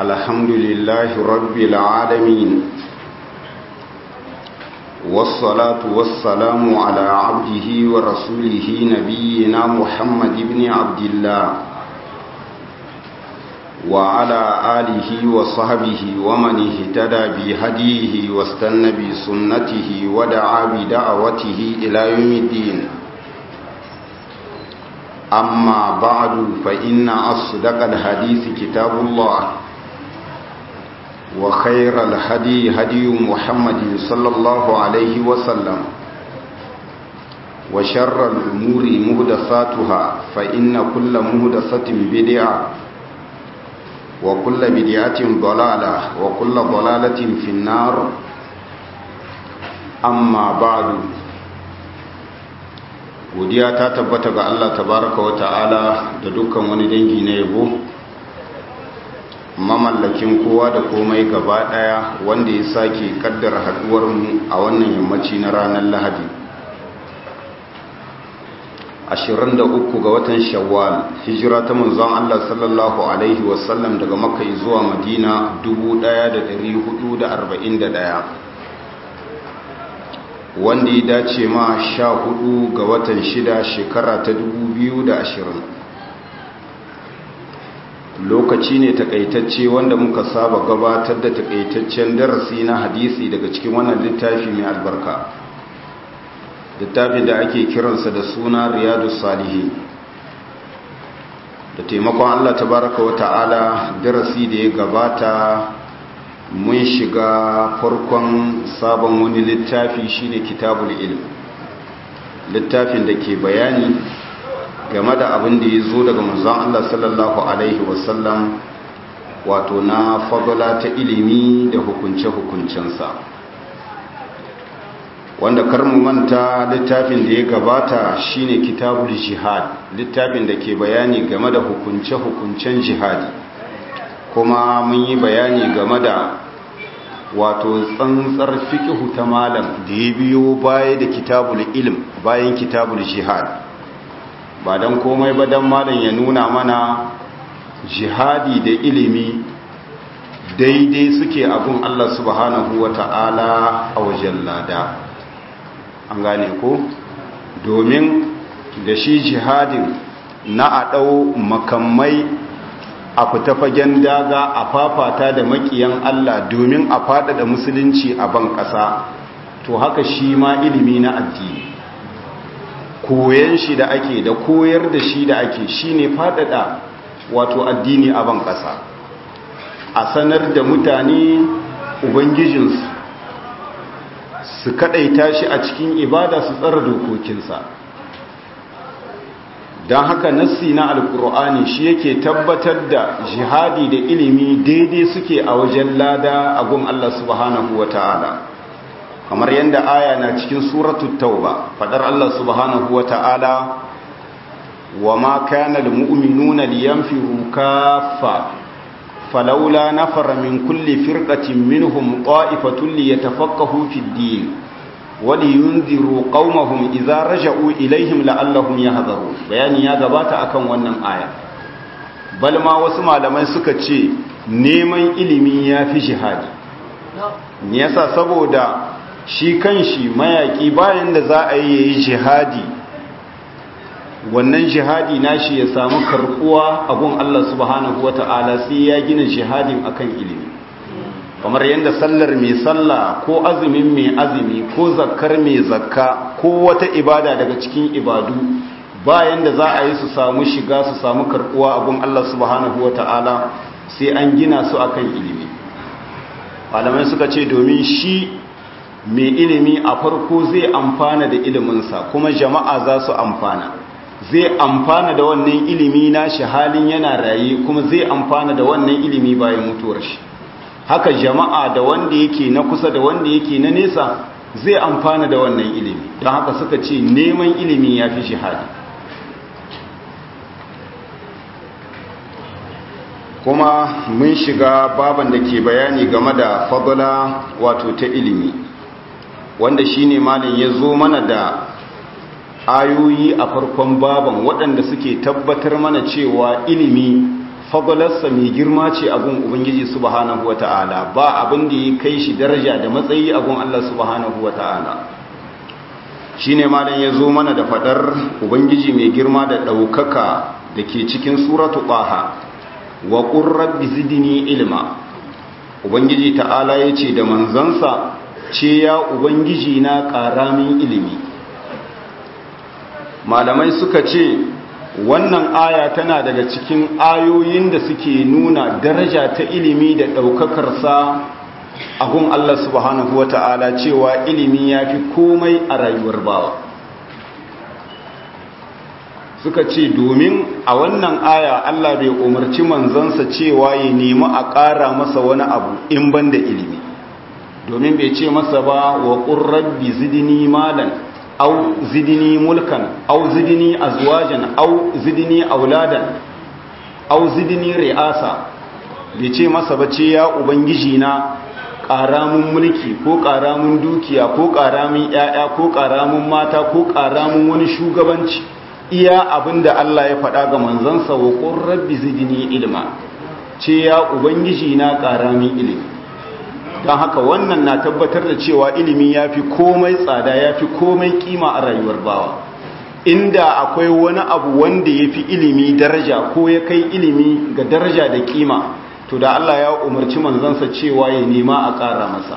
الحمد لله رب العالمين والصلاة والسلام على عبده ورسوله نبينا محمد بن عبد الله وعلى آله وصحبه ومن اهتدى بهديه واستنى بسنته ودعا بدعوته إلى يوم الدين أما بعد فإن أصدق الحديث كتاب الله وخير الهدي هدي محمد صلى الله عليه وسلم وشر الأمور مهدساتها فإن كل مهدسة بدعة وكل بدعة ضلالة وكل ضلالة في النار أما بعد godiya ta tabbata ga Allah tabaraka wa ta'ala da dukkan wani dangi na yabo mamallakin kowa da komai gaba daya wanda ya sake kaddara haduwar mu a wannan yammaci na ranar Lahadi 23 ga watan Shawwal hijira ta manzon Allah sallallahu alaihi wasallam daga Makka zuwa Madina 1441 wanda ya dace ma sha hudu ga watan shida shekara ta dubu biyu da ashirin lokaci ne takaitacce wanda muka saba gabatar da takaitaccen darasi na hadisi daga cikin wannan littafi mai albarka littafi da ake kiransa da suna riyadu salihi da taimakon allah tabaraka wa ta'ala darasi da ya gabata mun shiga farkon sabon wani littafi shine kitabul ilm littafin da ke bayani game da abin da ya zo daga manzon Allah sallallahu alaihi wasallam wato na fadala ta ilimi da hukunce-hukuncensa wanda karmu manta littafin da ya gabata shine kitabul jihad littafin da ke bayani game da hukunce-hukuncen jihadi kuma mun yi bayani game da wato tsantsar fikihu ta malam da ya biyo baya da kitabul ilm bayan kitabul jihad ba don komai ba don malam ya nuna mana jihadi da ilimi daidai suke abun Allah subhanahu wa ta'ala a wajen lada an gane ko domin da shi jihadin na a ɗau makamai a fita fagen daga a fafata da makiyan Allah domin a faɗaɗa musulunci a ban ƙasa to haka shi ma ilimi na addini koyan shi da ake da koyar da shi da ake shi ne faɗaɗa wato addini a ban ƙasa a sanar da mutane ubangijinsu su kaɗaita shi a cikin ibada su tsara dokokinsa don haka nassi na alkur'ani shi yake tabbatar da jihadi da ilimi daidai suke a wajen lada a gun Allah subhanahu wa ta'ala kamar yadda aya na cikin suratul tauba fadar Allah subhanahu wa ta'ala wa ma kana almu'minuna liyanfiru kaffa falawla nafara min kulli firqatin minhum qa'ifatun liyatafaqahu fid din waliyunziru qaumahum idza raja'u ilaihim la'allahum yahdharun bayani ya gabata akan wannan aya bal ma wasu malamai suka ce neman ilimi yafi jihadi me yasa saboda shi kanshi mayaki bayan da za a yi yayi jihadi wannan jihadi nashi ya samu karbuwa a gun Allah subhanahu wata'ala sai ya gina jihadin akan ilimi kamar yadda sallar mai sallah ko azumin mai azumi ko zakkar mai zakka ko wata ibada daga cikin ibadu bayan da za a yi su samu shiga su samu karbuwa abun Allah subhanahu ta'ala sai an gina su akan ilimi malamai suka ce domin shi mai ilimi a farko zai amfana da iliminsa kuma jama'a za su amfana zai amfana da wannan ilimi na shi halin yana raye kuma zai amfana da wannan ilimi bayan mutuwar shi haka jama'a da wanda yake na kusa da wanda yake na nesa zai amfana da wannan ilimi don haka suka ce neman ilimi ya fi shahadi kuma mun shiga baban da ke bayani game da fadula wato ta ilimi wanda shine malin ya zo mana da ayoyi a farkon baban waɗanda suke tabbatar mana cewa ilimi fadalarsa mai girma ce abun ubangiji subhanahu wata'ala ba abin da ya kai shi daraja da matsayi abun Allah subhanahu wata'ala shine malam ya zo mana da fadar ubangiji mai girma da ɗaukaka da ke cikin suratu ɓaha wa rabbi zidni ilma ubangiji ta'ala ya ce da manzansa ce ya ubangiji na ƙaramin ilimi malamai suka ce wannan aya tana daga cikin ayoyin da suke nuna daraja ta ilimi da ɗaukakarsa a gun Allah subhanahu wa ta'ala cewa ilimi ya fi komai a rayuwar bawa suka ce domin a wannan aya Allah bai umarci manzansa cewa ya nemi a ƙara masa wani abu in ban da ilimi domin bai ce masa ba wa ƙurrabbi zidini malan au zidini mulkan au zidini azwajan au zidini auladan au zidini ri'asa bai ce masa ba ce ya ubangiji na ƙaramin mulki ko ƙaramin dukiya ko ƙaramin ‘ya'ya ko ƙaramin mata ko ƙaramin wani shugabanci iya abin da Allah ya faɗa ga manzansa wa ƙurrabbi zidini ilma ce ya ubangiji na ƙaramin ilimi don haka wannan na tabbatar da cewa ilimi ya fi komai tsada ya fi komai kima a rayuwar bawa inda akwai wani abu wanda ya fi ilimi daraja ko ya kai ilimi ga daraja da kima to da Allah ya umarci manzansa cewa ya nema a ƙara masa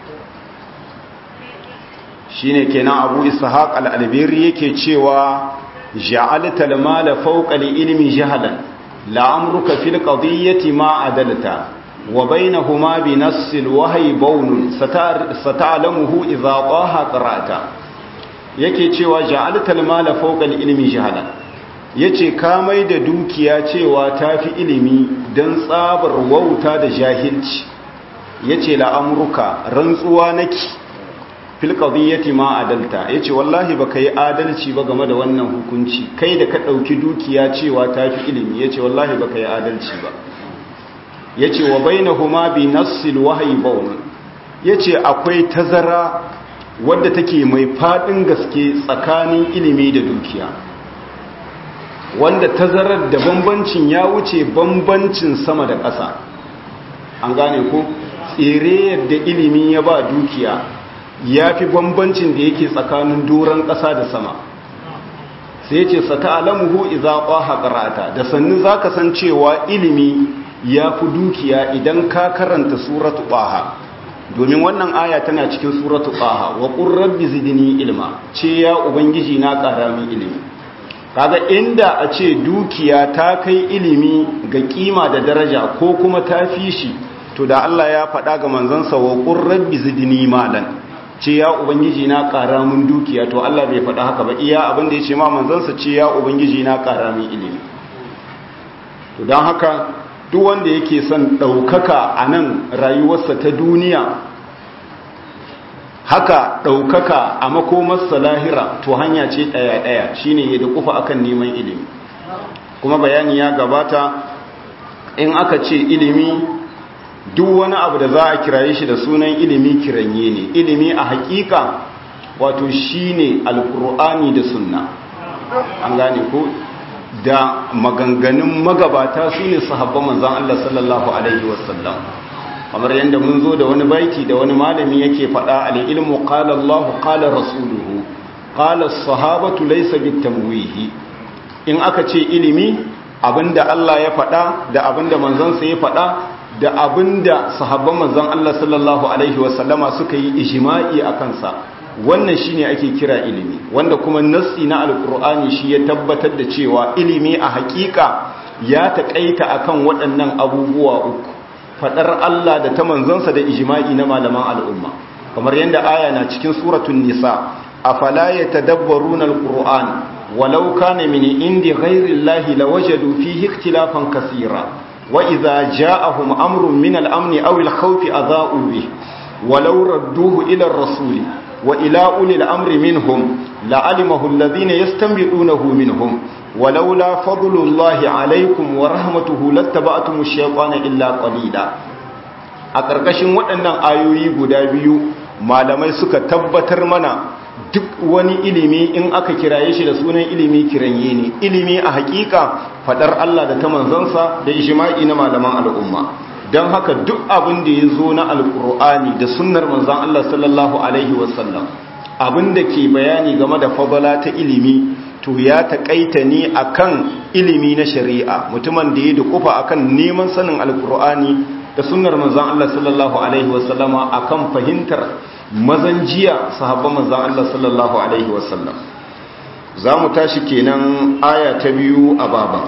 shi ne kenan abu ishaq al'albiri yake cewa ja'alta al-mala fawqa li-ilmi jahalan la'amruka fil qadiyyati ma adalta wa bainahuma bi nass al-wahyi bawnun sata'lamuhu idha qaha qara'ta yake cewa ja'alta al-mala fawqa li-ilmi jahalan yace ka mai da dukiya cewa tafi ilimi dan tsabar wauta da jahilci yace la'amruka rantsuwa naki fil qadiyyati ma adalta yace wallahi baka yi adalci ba game da wannan hukunci kai da ka dauki dukiya cewa tafi ilimi yace wallahi baka yi adalci ba yace wa bainahuma bi nassil wahyi bawn yace akwai tazara wadda take mai fadin gaske tsakanin ilimi da dukiya wanda tazarar da bambancin ya wuce bambancin sama da ƙasa an gane ko tsere yadda ilimi ya ba dukiya ya fi bambancin da yake tsakanin doron ƙasa da sama sai ce sata alamuhu iza ƙwaha ƙarata da sannu za ka san cewa ilimi ya fi dukiya idan ka karanta suratu ƙwaha domin wannan aya tana cikin suratu ƙwaha wa ƙurrabbi zidini ilma ce ya ubangiji na ƙara min ilimi kaga inda a ce dukiya ta kai ilimi ga kima da daraja ko kuma ta fi shi to da Allah ya faɗa ga manzansa wa ƙurrabbi zidini malan ce ya ubangiji na ƙara mun dukiya to Allah bai faɗa haka ba iya abin da ya ce ma manzansa ce ya ubangiji na ƙara mun ilimi to don haka duk wanda yake son ɗaukaka a nan rayuwarsa ta duniya haka ɗaukaka a makomarsa lahira to hanya ce ɗaya-ɗaya shine ya da kufa akan neman ilimi kuma bayani ya gabata in aka ce ilimi duk wani abu da za a kiraye shi da sunan ilimi kiranye ne ilimi a hakika wato shine alkur'ani da sunna an gane ko da maganganun magabata su ne sahabban manzan Allah sallallahu alaihi wasallam kamar yadda mun zo da wani baiti da wani malami yake faɗa al-ilmu qala Allah qala rasuluhu qala as-sahabatu laysa bitamwihi in aka ce ilimi abinda Allah ya faɗa da abinda manzon sa ya faɗa da abinda sahabban manzon Allah sallallahu alaihi wasallama suka yi ijma'i akan sa wannan shine ake kira ilimi wanda kuma nassi na alqur'ani shi ya tabbatar da cewa ilimi a hakika ya taƙaita akan waɗannan abubuwa uku fadar Allah da ta manzansa da ijma'i na malaman al'umma kamar yadda aya na cikin suratul nisa afala yatadabbaruna alquran walau kana min indi ghayri llahi lawajadu fihi ikhtilafan kaseera wa idza ja'ahum amrun min al-amni aw al-khawfi adha'u bih walau radduhu ila ar-rasuli wa ila ulil amri minhum la'alimahu alladhina yastanbidunahu minhum ولولا فضل الله عليكم ورحمته لاتبعتم الشيطان إلا قليلا a ƙarƙashin waɗannan ayoyi guda biyu malamai suka tabbatar mana duk wani ilimi in aka kiraye shi da sunan ilimi kiranye ne ilimi a hakika fadar Allah da ta manzansa da ijma'i na malaman al'umma don haka duk abin da ya zo na alkur'ani da sunnar manzan Allah sallallahu alaihi wasallam abin da ke bayani game da fadala ta ilimi to ya taƙaita ne akan ilimi na shari'a mutumin da ya dukufa akan neman sanin alkur'ani da sunnar manzan Allah sallallahu alaihi wasallama akan fahimtar mazan jiya sahabban manzan Allah sallallahu alaihi wasallam za mu tashi kenan aya ta biyu a baban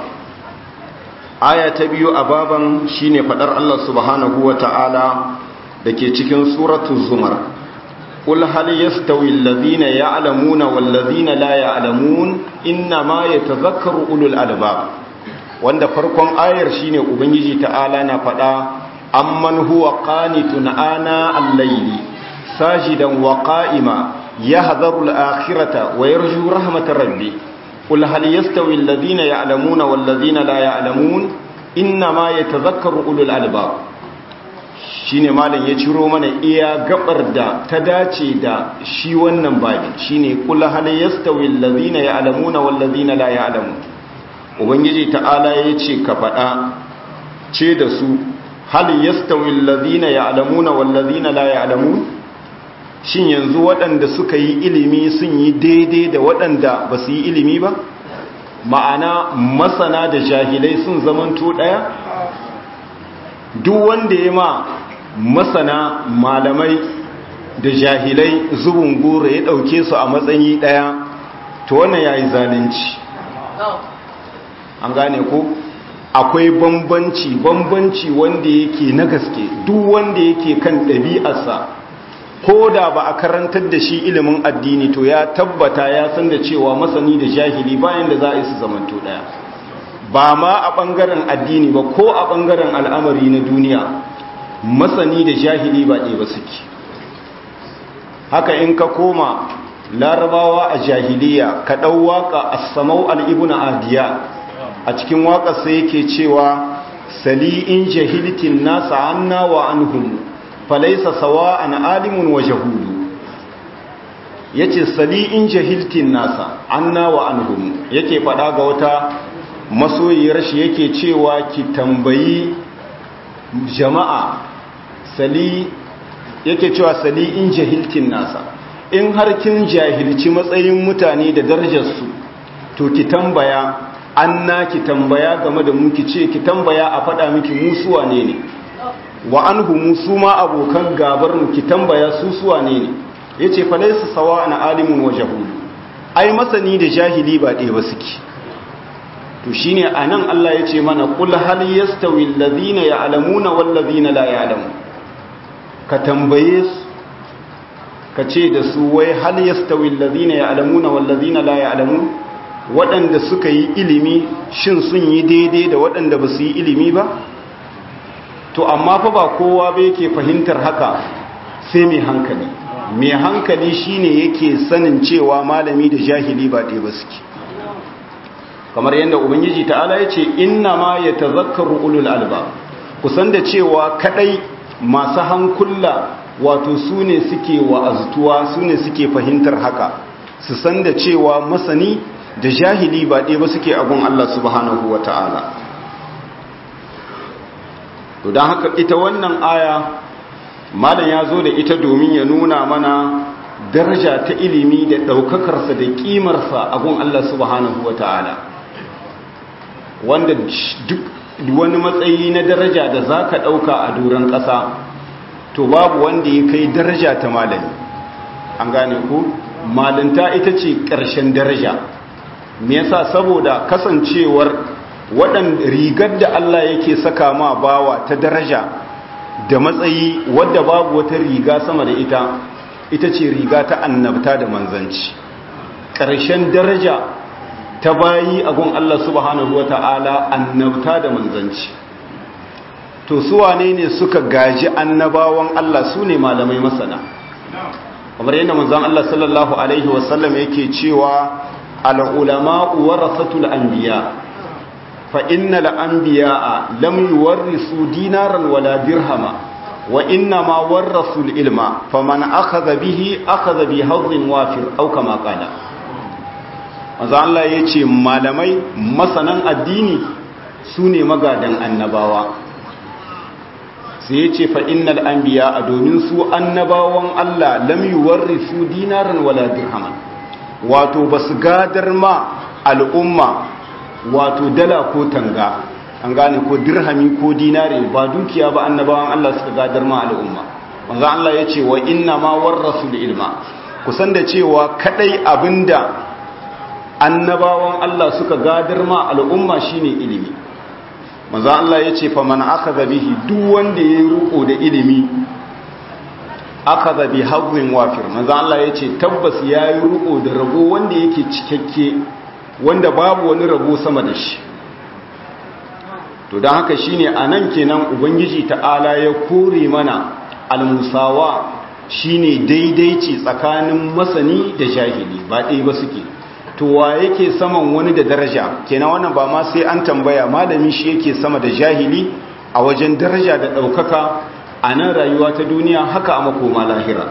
aya ta biyu a baban shine fadar Allah subhanahu wa ta'ala da ke cikin suratul zumar قل هل يستوي الذين يعلمون والذين لا يعلمون إنما يتذكر أولو الألباب wanda farkon ayar shine ubangiji ta'ala na fada amman huwa qanitun ana al-layli sajidan wa qa'ima yahdharu al-akhirata wa yarju rahmatar rabbi qul hal yastawi alladhina ya'lamuna wal ladhina la ya'lamun inma yatadhakkaru ulul albab shine malam ya ciro mana iya gabar da ta dace da shi wannan babin shine kul hal yastawi alladhina ya'lamuna wal ladhina la ya'lamun ubangiji ta'ala yace ka fada ce da su hal yastawi alladhina ya'lamuna wal ladhina la ya'lamun shin yanzu waɗanda suka yi ilimi sun yi daidai da waɗanda ba su yi ilimi ba ma'ana masana da jahilai sun zamanto ɗaya duk wanda ya ma masana malamai da jahilai zubin gora ya ɗauke su a matsayi ɗaya to wannan ya yi zalunci an gane ko akwai bambanci bambanci wanda yake na gaske duk wanda yake kan ɗabi'arsa ko da ba a karantar da shi ilimin addini to ya tabbata ya san da cewa masani da jahili bayan da za a yi su zamanto ɗaya ba ma a ɓangaren addini ba ko a ɓangaren al'amari na duniya masani da jahili ba ɗaya ba suke haka in ka koma larabawa a jahiliya ka ɗau waƙa a samau al'ibuna adiya a cikin waƙarsa yake cewa sali in jahiltin nasa anna wa anhum falaisa sawa an alimun wa jahudu ya ce sali in jahiltin nasa anna wa anhum yake faɗa ga wata masoyiyar shi yake cewa ki tambayi jama'a sali yake cewa sali in jahiltin nasa in har kin jahilci matsayin mutane da darajarsu to ki tambaya anna ki tambaya game da mu ki ce ki tambaya a faɗa miki musuwa ne ne wa anhu musu ma abokan gabar mu ki tambaya su suwa ne ne yace fa laysa sawa na alimun wa jahul ai masani da jahili ba ɗaya ba suke to shine anan Allah yace mana qul hal yastawi alladhina ya'lamuna wal ladhina la ya'lamun ka tambaye su ka ce da su wai hal yastawi alladhina ya'lamuna wal ladhina la ya'lamun waɗanda suka yi ilimi shin sun yi daidai da waɗanda ba su yi ilimi ba to amma fa ba kowa ba yake fahimtar haka sai mai hankali mai hankali shine yake sanin cewa malami da jahili ba ɗaya ba suke kamar yadda ubangiji ta'ala ya ce inna ma ya tazakkaru ulul alba kusan da cewa kadai masu hankula wato su ne suke wa'aztuwa su ne suke fahimtar haka su san da cewa masani da jahili ba ɗaya ba suke abun Allah subhanahu wa ta'ala to don haka ita wannan aya malam ya zo da ita domin ya nuna mana daraja ta ilimi da ɗaukakarsa da ƙimarsa abun Allah subhanahu wa ta'ala wanda duk wani matsayi na daraja da za ka ɗauka a doron ƙasa to babu wanda ya kai daraja ta malami an gane ku malinta ita ce ƙarshen daraja me yasa saboda kasancewar waɗan rigar da Allah yake saka ma bawa ta daraja da matsayi wadda babu wata riga sama da ita ita ce riga ta annabta da manzanci ƙarshen daraja ta bayi a gun Allah subhanahu wa ta'ala annabta da manzanci to su wane ne suka gaji annabawan Allah su ne malamai masana kamar yadda manzan Allah sallallahu Alaihi wasallam yake cewa al'ulama'u warasatul anbiya fa inna la'anbiya'a lam yuwarrisu dinaran wala dirhama wa inna ma warrasul ilma faman akhadha bihi akhadha bi hadhin wafir aw kama qala maza Allah ya ce malamai masanan addini su ne magadan annabawa sai ya ce fa'innal an biya a domin su annabawan Allah lam yi su dinaran wala dirhaman wato ba su gadar ma al'umma wato dala ko tanga an gane ko dirhami ko dinare ba dukiya ba annabawan Allah suka gadar ma al'umma maza Allah ya ce wa inna ma warrasu da ilma kusan da cewa kadai abinda annabawan Allah suka gadar ma al'umma shine ilimi manzo Allah yace fa man akhadha bihi duk wanda ya ruko da ilimi akhadha bi hadwin wafir manzo Allah yace tabbas yayi ruko da rabo wanda yake cikakke wanda babu wani rabo sama da shi to dan haka shine anan kenan ubangiji ta'ala ya kore mana almusawa shine daidaici tsakanin masani da jahili ba ɗaya ba suke to wa yake saman wani da daraja kenan wannan ba ma sai an tambaya malami shi yake sama da jahili a wajen daraja da ɗaukaka a nan rayuwa ta duniya haka a makoma lahira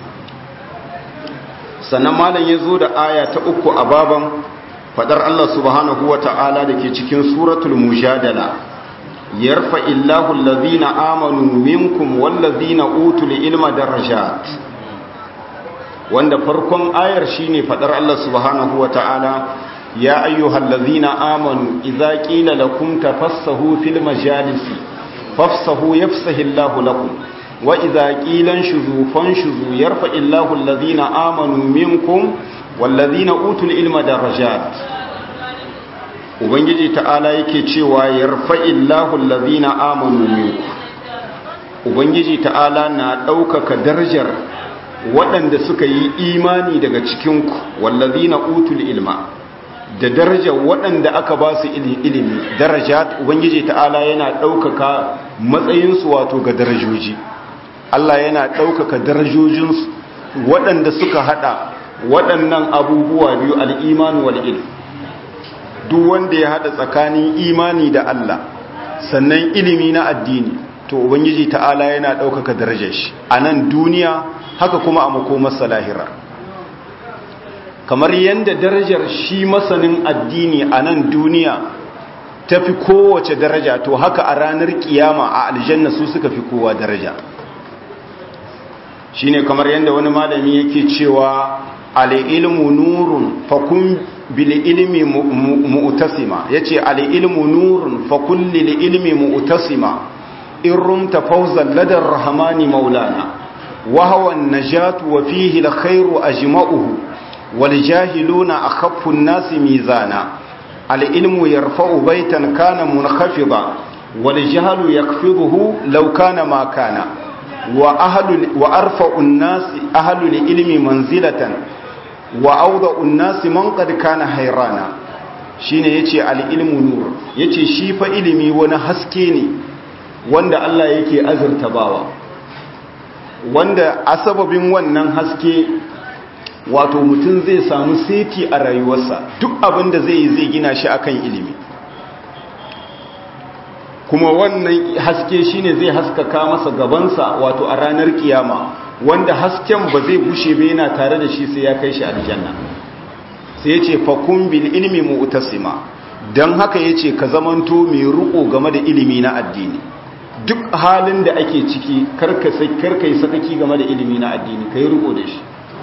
sannan malam ya zo da aya ta uku a baban fadar Allah subhanahu wa ta'ala da ke cikin suratul mujadala yarfa illahu allazina amanu minkum wallazina utul ilma darajat wanda farkon ayar shine fadar Allah subhanahu ta'ala ya ayyuhal ladzina amanu idza qila lakum tafassahu fil majalisi fafsahu yafsahillahu lakum wa idza qila shuzu fanshuzu yarfa'illahu alladzina amanu minkum walladzina utul ilma darajat ubangiji ta'ala yake cewa yarfa'illahu alladzina amanu minkum ubangiji ta'ala na ɗaukaka darajar waɗanda suka yi imani daga cikinku wallazi na utul ilma da darajar waɗanda aka ba su ilimi daraja ubangiji ta'ala yana ɗaukaka matsayinsu wato ga darajoji Allah yana ɗaukaka darajojinsu waɗanda suka haɗa waɗannan abubuwa biyu al'imanu wal ilm duk wanda ya haɗa tsakanin imani da Allah sannan ilimi na addini to ubangiji ta'ala yana ɗaukaka darajar shi a nan duniya haka kuma a makomarsa lahira kamar yadda darajar shi masanin addini a nan duniya ta fi kowace daraja to haka a ranar kiyama a aljanna su suka fi kowa daraja shi ne kamar yadda wani malami yake cewa al'ilmu nurun fakun bil ilmi mu'tasima yace al'ilmu nurun fakun lil ilmi mu'tasima in rumta fawzan ladar rahmani maulana وهو النجاة وفيه الخير أجمعه والجاهلون أخف الناس ميزانا العلم يرفع بيتا كان منخفضا والجهل يخفضه لو كان ما كان وأهل وأرفع الناس أهل العلم منزلة وأوضع الناس من قد كان حيرانا shine yace al-ilmu nur yace shi fa ilimi wani haske ne wanda Allah yake azurta bawa wanda a sababin wannan haske wato mutum zai samu seti a rayuwarsa duk abin da zai yi zai gina shi akan ilimi kuma wannan haske shine zai haskaka masa gabansa wato a ranar kiyama wanda hasken ba zai bushe ba yana tare da shi sai ya kai shi aljanna sai yace fakun bil ilmi mu'tasima dan haka yace ka zamanto mai ruko game da ilimi na addini duk halin da ake ciki karka yi sakaki game da ilimi na addini ka yi riko da shi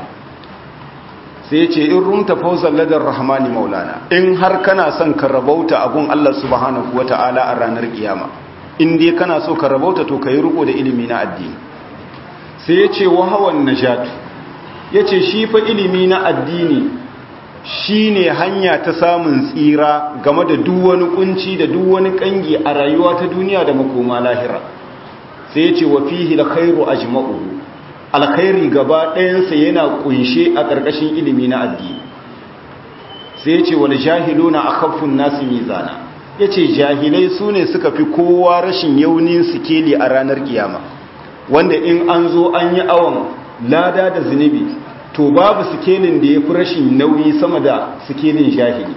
sai ce in rumta fausar ladar rahmani maulana in har kana son ka rabauta abun Allah subhanahu wa ta'ala a ranar kiyama in dai kana so ka rabauta to ka yi riko da ilimi na addini sai ya ce wahawan najatu ya ce shi fa ilimi na addini shi ne hanya ta samun tsira game da duk wani kunci da duk wani kangi a rayuwa ta duniya da makoma lahira sai ya ce wa fihi alkhairu ajma'u alkhairi gaba ɗayansa yana kunshe a ƙarƙashin ilimi na addini sai ya ce wal jahiluna akhaffun nasi mizana yace jahilai su ne suka fi kowa rashin yaunin sikeli a ranar kiyama wanda in an zo an yi awon lada da zunubi to babu sikelin da ya fi rashin nauyi sama da sikelin jahili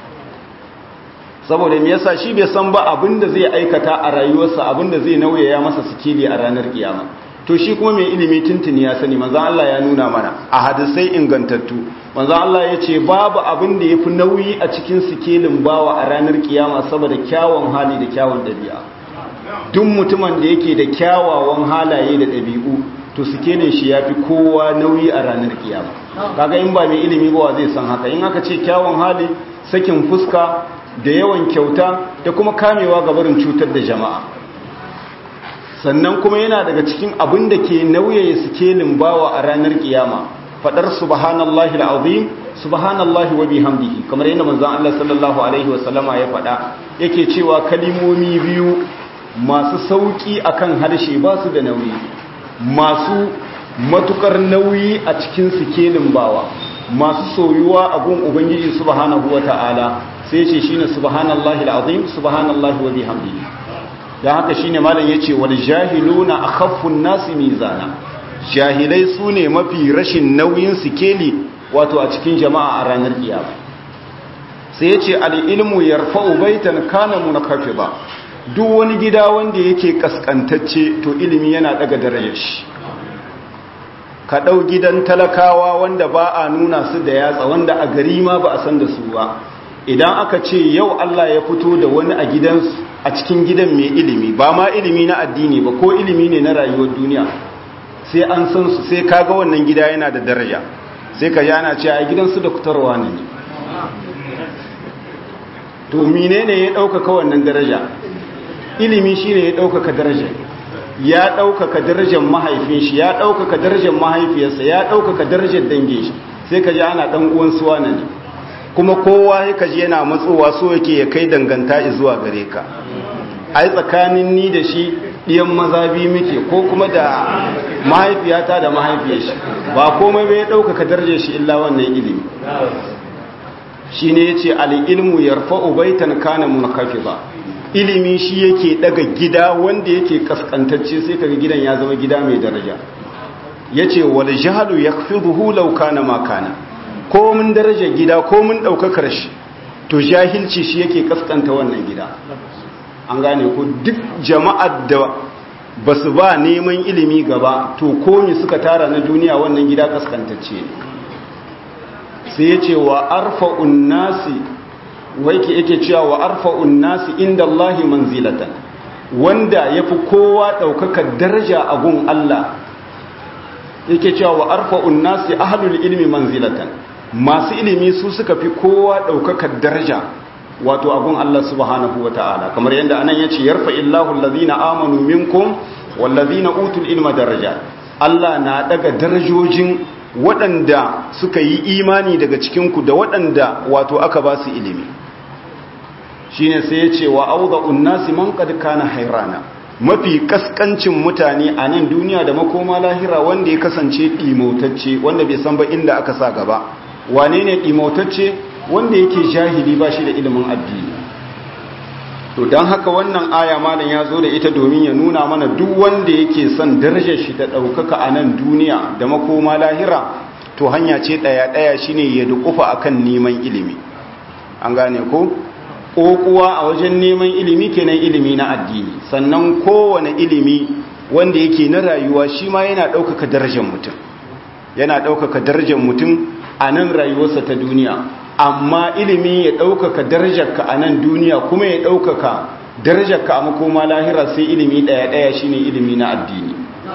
saboda me yasa shi bai san ba abinda zai aikata a rayuwarsa abinda zai nauyaya masa sikeli a ranar kiyama to shi kuma mai ilimi tuntuni ya sani manzan Allah ya nuna mana a hadisai ingantattu manzan Allah ya ce babu abin da ya fi nauyi a cikin sikelin bawa a ranar kiyama saboda kyawun hali da kyawun ɗabi'a duk mutumin da yake da kyawawan halaye da ɗabi'u to sikelin shi ya fi kowa nauyi a ranar kiyama kaga in ba mai ilimi ba zai san haka in aka ce kyawun hali sakin fuska da yawan kyauta da kuma kamewa ga barin cutar da jama'a sannan kuma yana daga cikin abin da ke nauyaye sikelin bawa a ranar kiyama fadar subhanallahi alazim subhanallahi wa bihamdihi kamar yadda manzon Allah sallallahu alaihi wasallama ya fada yake cewa kalimomi biyu masu sauki akan harshe ba su da nauyi masu matukar nauyi a cikin sikelin bawa masu soyuwa a gun ubangiji subhanahu wata'ala sai ce shine subhanallahi alazim subhanallahi wa bihamdihi dan haka shine malam yace wal jahiluna akhaffun nasi mizana jahilai sune mafi rashin nauyin sikeli wato a cikin jama'a a ranar kiyama sai yace al ilmu yarfa'u baitan kana munakafida duk wani gida wanda yake kaskantacce to ilimi yana daga darajar shi ka ɗau gidan talakawa wanda ba a nuna su da yatsa wanda a gari ma ba a san da su ba idan aka ce yau Allah ya fito da wani a gidan a cikin gidan mai ilimi ba ma ilimi na addini ba ko ilimi ne na rayuwar duniya sai an san su sai kaga wannan gida yana da daraja sai ka ji ana ce a gidan su doktorwa ne to menene ya ɗaukaka wannan daraja ilimi shine ya ɗaukaka daraja ya ɗaukaka darajar mahaifin shi ya ɗaukaka darajar mahaifiyarsa ya ɗaukaka darajar dangin shi sai ka ji ana ɗan uwan suwa ne kuma kowa ya kaji yana matsowa so yake ya kai danganta zuwa gare ka ai tsakanin ni da shi ɗiyan maza biyu muke ko kuma da mahaifiyata da mahaifiyar shi ba komai bai ɗaukaka darajar shi illa wannan ilimi shi ne ya ce al'ilmu yarfa'u baitan kana munkafiza ilimi shi yake daga gida wanda yake kaskantacce sai kaga gidan ya zama gida mai daraja yace wal jahlu yakfiduhu law kana ma kana ko mun daraja gida ko mun daukakar shi to jahilci shi yake kaskanta wannan gida an gane ko duk jama'ar da basu ba neman ilimi gaba to komi suka tara na duniya wannan gida kaskantacce ne sai yace wa arfa'un nasi waike yake cewa wa arfa'un nasi inda Allahi manzilatan wanda yafi kowa daukaka daraja a gun Allah yake cewa wa arfa'un nasi ahlul ilmi manzilatan masu ilimi su suka fi kowa daukaka daraja wato a gun Allah subhanahu wata'ala kamar yadda anan yace yarfa illahu allazina amanu minkum wallazina utul ilma daraja Allah na daga darajojin waɗanda suka yi imani daga cikinku da waɗanda wato aka ba su ilimi shi ne sai ya ce wa auza unnasi man kad kana hairana mafi kaskancin mutane a nan duniya da makoma lahira wanda ya kasance ɗimautacce wanda bai san ba inda aka sa gaba wane ne ɗimautacce wanda yake jahili ba shi da ilimin addini to don haka wannan aya malam ya zo da ita domin ya nuna mana duk wanda yake son darajar shi ta ɗaukaka a nan duniya da makoma lahira to hanya ce ɗaya-ɗaya shine ya dukufa akan neman ilimi an gane ko ƙoƙuwa a wajen neman ilimi kenan ilimi na addini sannan kowane ilimi wanda yake na rayuwa shi ma yana ɗaukaka darajar mutum yana ɗaukaka darajar mutum a nan rayuwarsa ta duniya amma ilimi ya ɗaukaka darajarka a nan duniya kuma ya ɗaukaka darajarka a makoma lahira sai ilimi ɗaya-ɗaya shine ilimi na addini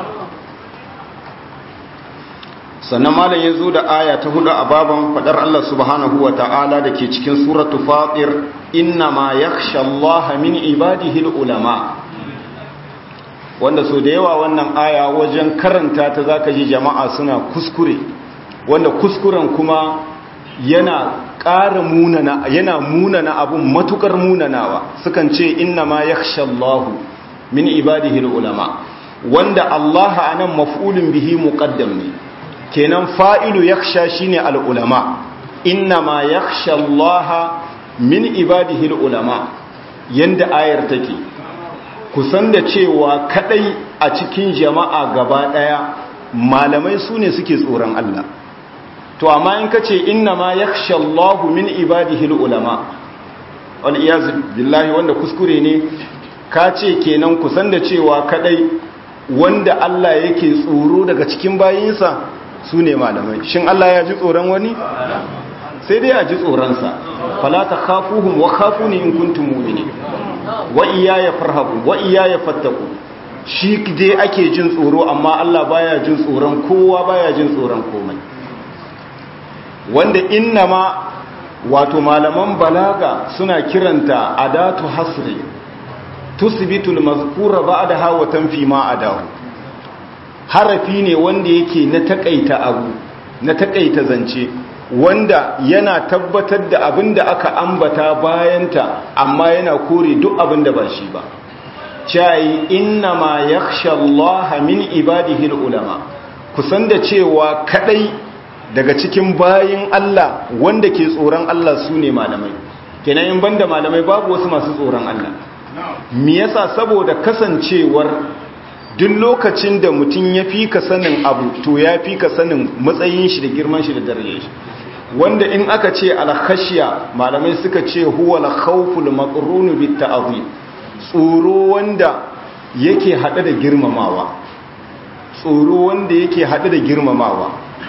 sannan malam ya zo da aya ta hudu a baban faɗar Allah subhanahu wa ta'ala da ke cikin suratu fatir inna ma yakhsha Allah min ibadihi ulama wanda so da yawa wannan aya wajen karanta ta zaka ji jama'a suna kuskure wanda kuskuren kuma yana ƙara munana yana munana abun matukar munanawa sukan ce inna ma yakhsha Allah min ibadihi ulama wanda Allah anan maf'ulun bihi muqaddam ne kenan fa'ilu yakhsha shine al ulama inna ma yakhsha Allah min ibadihi ulama yanda ayar take kusan da cewa kadai a cikin jama'a gaba daya malamai sune suke tsoron Allah to amma in ka ce inna ma yakhsha Allahu min ibadihi ulama wal iyaz billahi wanda kuskure ne ka ce kenan kusan da cewa kadai wanda Allah yake tsoro daga cikin bayinsa su ne malamai shin Allah ya ji tsoron wani sai dai a ji tsoronsa fala ta khafuhum wa khafuni in kuntum mu'minin wa iyaya farhabu wa iyaya fattaku shi dai ake jin tsoro amma Allah baya jin tsoron kowa baya jin tsoron komai wanda innama wato malaman balaga suna kiranta adatu hasri tusbitul mazkura ba'daha wa tanfi ma adahu harafi ne wanda yake na takaita abu na takaita zance wanda yana tabbatar da abin da aka ambata bayanta amma yana kore duk abin da ba shi ba cai inna ma yakhsha Allah min ibadihi ulama kusan da cewa kadai daga cikin bayin Allah wanda ke tsoron Allah su ne malamai kenan in banda malamai babu wasu masu tsoron Allah me yasa saboda kasancewar duk lokacin da mutum ya fi ka sanin abu to ya fi ka sanin matsayin shi da girman shi da darajar shi wanda in aka ce alkhashiya malamai suka ce huwa al-khawful maqrun bit ta'zim tsoro wanda yake hade da girmamawa tsoro wanda yake hade da girmamawa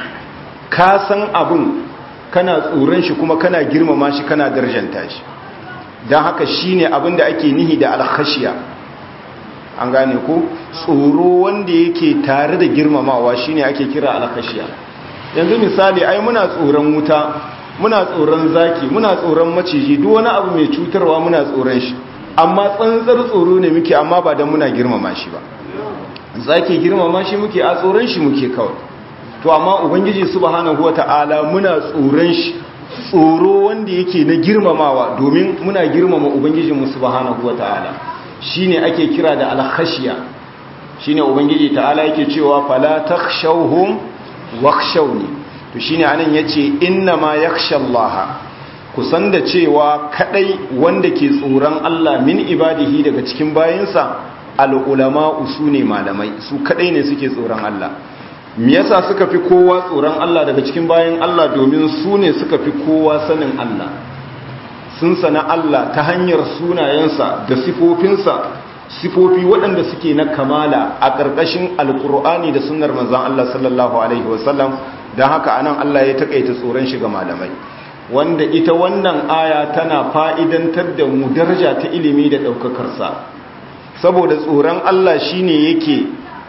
ka san abun kana tsoron shi kuma kana girmama shi kana darjanta shi dan haka shine abin da ake nihi da alkhashiya an gane ko tsoro wanda yake tare da girmamawa shine ake kira alkhashiya yanzu misali ai muna tsoron wuta muna tsoron zaki muna tsoron maciji duk wani abu mai cutarwa muna tsoron shi amma tsantsar tsoro ne muke amma ba dan muna girmama shi ba zaki girmama shi muke a tsoron shi muke kawai to amma ubangiji subhanahu wataala muna tsoron shi tsoro wanda yake na girmamawa domin muna girmama ubangijinmu subhanahu wataala shine ake kira da alkhashiya shine ubangiji ta'ala yake cewa fala takhshawhum wakhshawni to shine anan yace inna ma yakhshallaha kusan da cewa kadai wanda ke tsoron Allah min ibadihi daga cikin bayinsa al-ulama usune malamai su kadai ne suke tsoron Allah me yasa suka fi kowa tsoron Allah daga cikin bayin Allah domin su ne suka fi kowa sanin Allah sun sana Allah ta hanyar sunayensa da sifofinsa sifofi waɗanda suke na kamala a ƙarƙashin alƙur'ani da sunnar manzan Allah sallallahu alaihi wasallam don haka anan Allah ya taƙaita tsoron shi ga malamai wanda ita wannan aya tana fa'idantar da mu daraja ta ilimi da ɗaukakarsa saboda tsoron Allah shine yake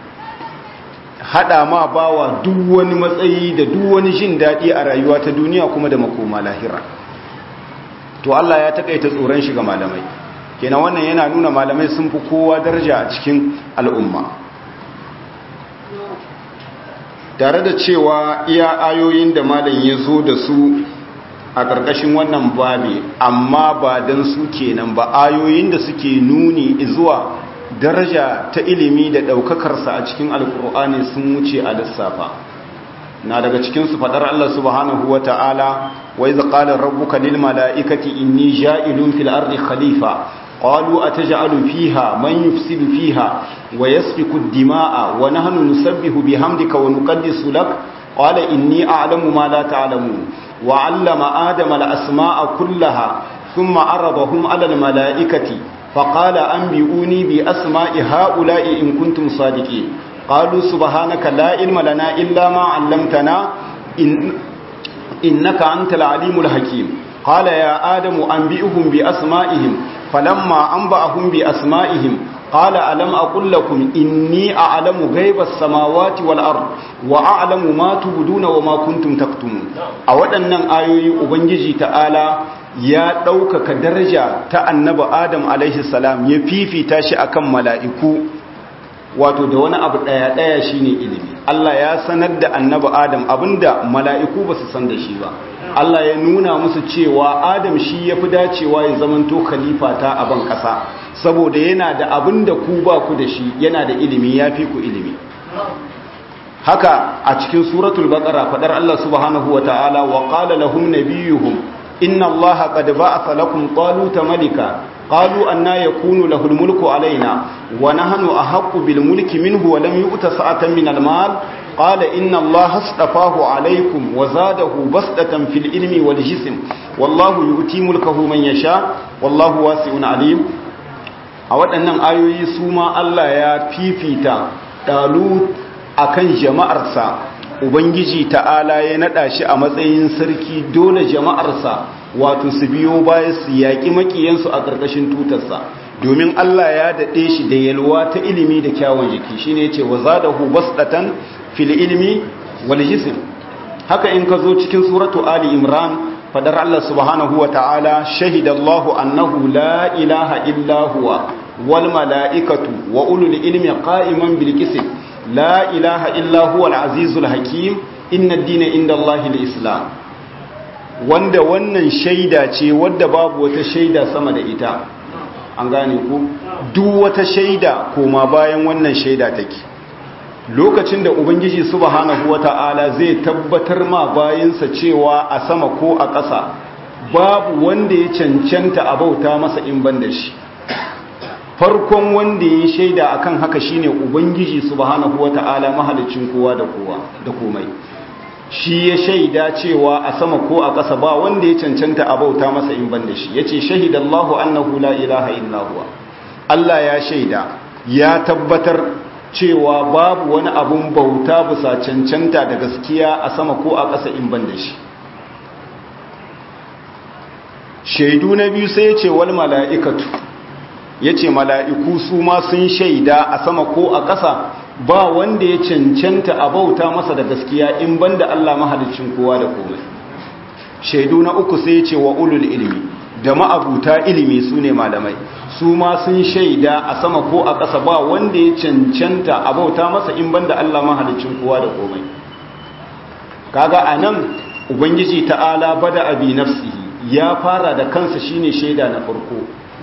haɗa ma bawa duk wani matsayi da duk wani jin daɗi a rayuwa ta duniya kuma da makoma lahira to Allah ya takaita tsoron shi ga malamai kenan wannan yana nuna malamai sun fi kowa daraja a cikin al'umma tare da cewa iya ayoyin da malam ya zo da su a ƙarƙashin wannan babi amma ba don su kenan ba ayoyin da suke nuni zuwa daraja ta ilimi da ɗaukakarsa a cikin alkur'ani sun wuce a lissafa na daga cikinsu faɗar Allah subhanahu wa ta'ala wai zaƙalar rabbuka lil mala'ikati inni ja'ilun fil ardi khalifa qalu ataj'alu fiha man yufsidu fiha wa yasfiku ad-dima'a wa nahnu nusabbihu bihamdika wa nuqaddisu lak qala inni a'lamu ma la ta'lamun wa 'allama adama al-asma'a kullaha thumma 'aradahum 'ala al-mala'ikati faqala anbi'uni bi asma'i ha'ula'i in kuntum sadiqin قالوا سبحانك لا علم لنا إلا ما علمتنا إن إنك أنت العليم الحكيم قال يا آدم أنبئهم بأسمائهم فلما أنبأهم بأسمائهم قال ألم أقل لكم إني أعلم غيب السماوات والأرض وأعلم ما تبدون وما كنتم تكتمون أولا آيوي أبنجي تعالى ya ɗaukaka daraja ta annaba adam alaihi salam ya fifita shi akan mala'iku wato da wani abu ɗaya-ɗaya shi ne ilimi Allah ya sanar da annaba Adam abinda mala'iku ba su san da shi ba Allah ya nuna musu cewa Adam shi ya fi dacewa ya zamanto khalifa ta a ban ƙasa saboda yana da abinda ku ba ku da shi yana da ilimi ya fi ku ilimi haka a cikin suratul baqara fadar Allah subhanahu wa ta'ala wa qala lahum nabiyuhum inna allaha qad ba'atha lakum taluta malika قالوا أن يكون له الملك علينا ونحن أحق بالملك منه ولم يؤت سعة من المال قال إن الله اصطفاه عليكم وزاده بسطة في العلم والجسم والله يؤتي ملكه من يشاء والله واسع عليم a waɗannan ayoyi su ma Allah ya fifita dalut akan jama'arsa ubangiji ta'ala ya nada shi a matsayin sarki dole jama'arsa wato su biyo baya su yaƙi makiyansu a ƙarƙashin tutarsa domin Allah ya daɗe shi da yalwa ta ilimi da kyawun jiki shine yace wa zadahu basdatan fil ilmi wal jism haka in ka zo cikin suratu ali imran fadar Allah subhanahu wa ta'ala shahida Allahu annahu la ilaha illa huwa wal mala'ikatu wa ulul ilmi qa'iman bil qism la ilaha illa huwa al azizul hakim inna ad-dina inda Allahi al-islam wanda wannan shaida ce wadda babu wata shaida sama da ita an gane ku duk wata shaida koma bayan wannan shaida take lokacin da ubangiji subhanahu wata'ala zai tabbatar ma bayansa cewa a sama ko a ƙasa babu wanda ya cancanta a bauta masa in ban da shi farkon wanda ya shaida akan haka shine ubangiji subhanahu wata'ala mahalicin kowa da kowa da komai shi ya shaida cewa a sama ko a ƙasa ba wanda ya cancanta a bauta masa in ban da shi yace shahidallahu annahu la ilaha illa huwa Allah ya shaida ya tabbatar cewa babu wani abun bauta bisa cancanta da gaskiya a sama ko a ƙasa in ban da shi shaidu na biyu sai ya ce wal mala'ikatu ya ce mala'iku su ma sun shaida a sama ko a ƙasa ba wanda ya cancanta a bauta masa da gaskiya in ban da Allah mahalicin kowa da komai shaidu na uku sai ya ce wa ulul ilimi da ma'abuta ilimi su ne malamai su ma sun shaida a sama ko a ƙasa ba wanda ya cancanta a bauta masa in banda Allah mahalicin kowa da komai kaga anan ubangiji ta'ala bada abi nafsihi ya fara da kansa shine shaida na farko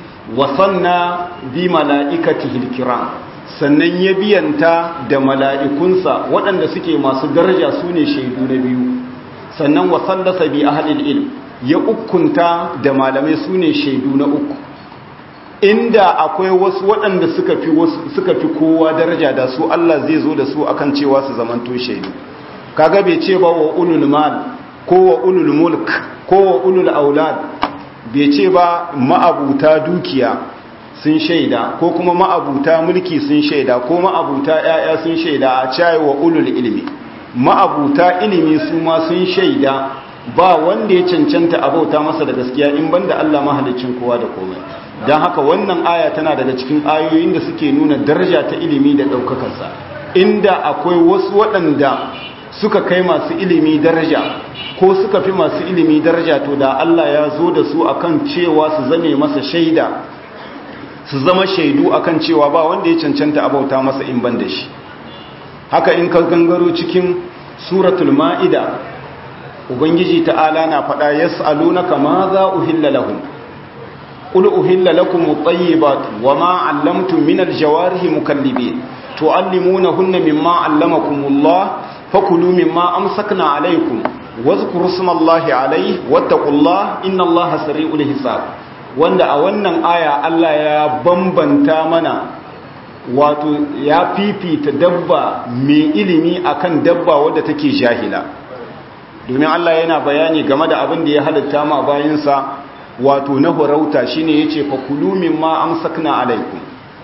wasanna bi mala'ikatihi alkiram sannan ya biyanta da mala'ikunsa waɗanda suke masu daraja su ne shaidu na biyu sannan wasallasa bi ahlil ilm ya ukunta da malamai su ne shaidu na uku inda akwai wasu waɗanda suka fi suka fi kowa daraja da su Allah zai zo da su akan cewa su zamanto shaidu kaga bai ce ba wa ulul mal ko wa ulul mulk ko wa ulul aulad bai ce ba ma'abuta dukiya sun shaida ko kuma ma'abuta mulki sun shaida ko ma'abuta ƴaƴa sun shaida a cayi wa ulul ilmi ma'abuta ilimi su ma sun shaida ba wanda ya cancanta abauta masa da gaskiya in banda Allah mahalicin kowa da komai don haka wannan aya tana daga cikin ayoyin da suke nuna daraja ta ilimi da ɗaukakarsa inda akwai wasu waɗanda suka kai masu ilimi daraja ko suka fi masu ilimi daraja to da Allah ya zo da su akan cewa su zame masa shaida su zama shaidu akan cewa ba wanda ya cancanta abauta masa in ban da shi haka in ka gangaro cikin suratul ma'ida ubangiji ta'ala na faɗa yas'alunaka ma za uhilla lahum قل أهل لكم الطيبات وما علمتم من الجوارح مكلبين تعلمونهن مما علمكم الله فكلوا مما أمسكنا عليكم واذكروا اسم الله عليه واتقوا الله إن الله سريع الحساب wanda a wannan aya Allah ya bambanta mana wato ya fifita dabba mai ilimi akan dabba wadda take jahila domin Allah yana bayani game da abin da ya halitta ma bayinsa wato na horauta shine yace fa kulu mimma amsakna alaikum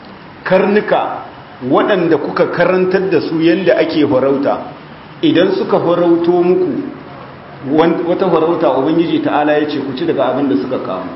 karnuka waɗanda kuka karantar da su yanda ake horauta idan suka horauto muku wata horauta ubangiji ta'ala yace ku ci daga abin da suka kawo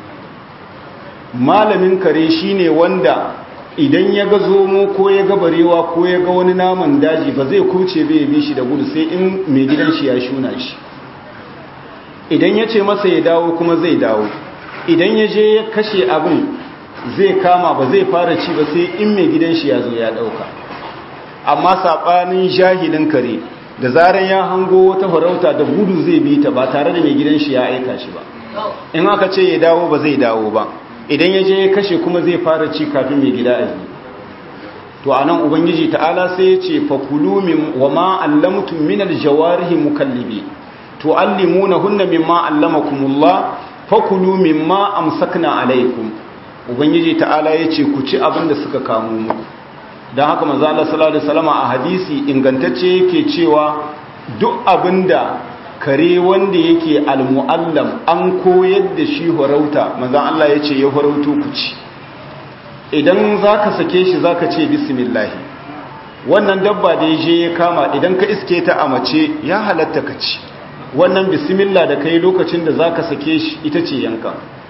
malamin kare shine wanda idan ya ga zomo ko ya ga barewa ko ya ga wani naman daji ba zai kuce bai bi shi da gudu sai in mai gidan shi ya shuna shi idan ya ce masa ya dawo kuma zai dawo idan ya je ya kashe abin zai kama ba zai fara ci ba sai in mai gidan shi ya zo ya dauka amma saɓanin jahilin kare da zarar ya hango wata farauta da gudu zai bi ta ba tare da mai gidan shi ya aika shi ba in aka ce ya dawo ba zai dawo ba idan ya je ya kashe kuma zai fara ci kafin mai gida a yi to a nan ubangiji ta'ala sai ya ce fakulu min wa ma allamtum min aljawarihi mukallibi tu'allimunahunna mimma allamakumullah fakulu mimma amsakna alaikum ubangiji ta'ala yace ku ci abin da suka kamo muku dan haka manzo Allah sallallahu alaihi wasallam a hadisi ingantacce yake cewa duk abinda kare wanda yake almuallam an koyar da shi horauta manzo Allah yace ya horauto ku ci idan zaka sake shi zaka ce bismillah wannan dabba da ya je ya kama idan ka iske ta a mace ya halatta ka ci wannan bismillah da kai lokacin da za ka sake shi ita ce yanka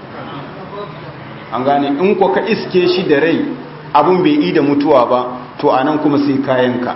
an gane in ko ka iske shi da rai abin bai yi da mutuwa ba to a nan kuma sai kayanka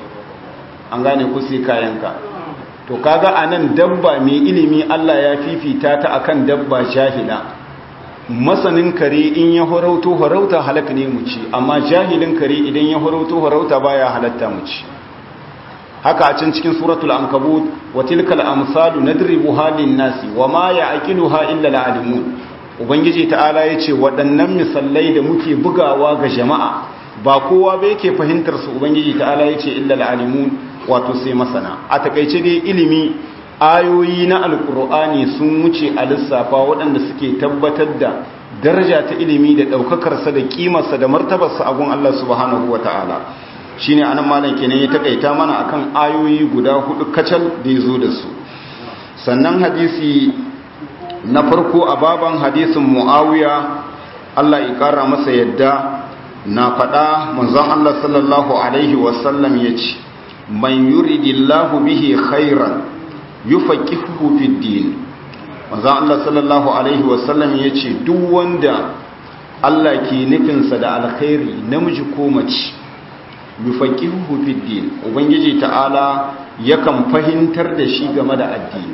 an gane ku sai kayanka to kaga a nan dabba mai ilimi Allah ya fifita ta akan dabba jahila masanin kare in ya horauto horauta halaka ne mu ci amma jahilin kare idan ya horauto horauta baya halatta mu ci haka a can cikin suratul ankabut wa tilkal amsalu nadribu halin nasi wa ma ya'qiluha illa al-alimun ubangiji ta'ala yace waɗannan misallai da muke bugawa ga jama'a ba kowa ba yake fahimtar su ubangiji ta'ala yace illa al-alimun wato sai masana a takeice dai ilimi ayoyi na alkur'ani sun wuce a lissafa waɗanda suke tabbatar da daraja ta ilimi da ɗaukakarsa da ƙimarsa da martabarsa a gun Allah subhanahu wa ta'ala shi ne anan malam kenan ya taƙaita mana akan ayoyi guda hudu kacal da ya zo da su sannan hadisi na farko a baban hadisin mu'awiya Allah ya ƙara masa yadda na faɗa manzon Allah sallallahu alaihi wasallam ya ce man yuridillahu bihi khairan yufaqihuhu fid din manzo Allah sallallahu alaihi wasallam yace duk wanda Allah ke nufinsa da alkhairi namiji ko mace yufaqihuhu fid din ubangiji ta'ala yakan fahimtar da shi game da addini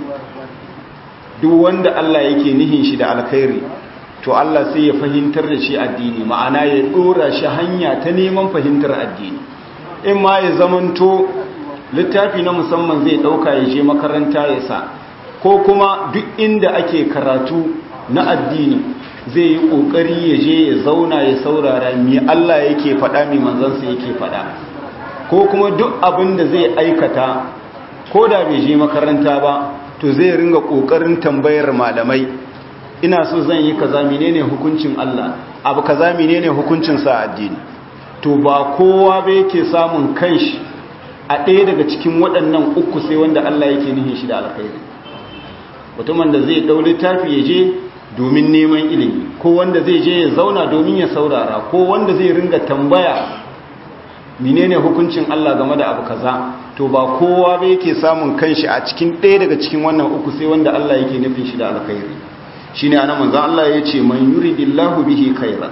duk wanda Allah yake nihin shi da alkhairi to Allah sai ya fahimtar da shi addini ma'ana ya dora shi hanya ta neman fahimtar addini in ma ya zamanto littafi na musamman zai dauka ya je makaranta ya sa ko kuma duk inda ake karatu na addini zai yi kokari ya je ya zauna ya saurara mi Allah yake faɗa mi manzansa yake faɗa ko kuma duk abin da zai aikata ko da bai je makaranta ba to zai ringa kokarin tambayar malamai ina so zan yi kaza menene hukuncin Allah abu kaza menene hukuncin sa addini to ba kowa ba yake samun kanshi a ɗaya daga cikin waɗannan uku sai wanda Allah yake nihin shi da alkhairi mutumin da zai ɗau littafi ya je domin neman ilimi ko wanda zai je ya zauna domin ya saurara ko wanda zai ringa tambaya menene hukuncin Allah game da abu kaza to ba kowa ba yake samun kanshi a cikin ɗaya daga cikin wannan uku sai wanda Allah yake nufin shi da alkhairi shine anan manzo Allah ya ce man yuridillahu bihi khairan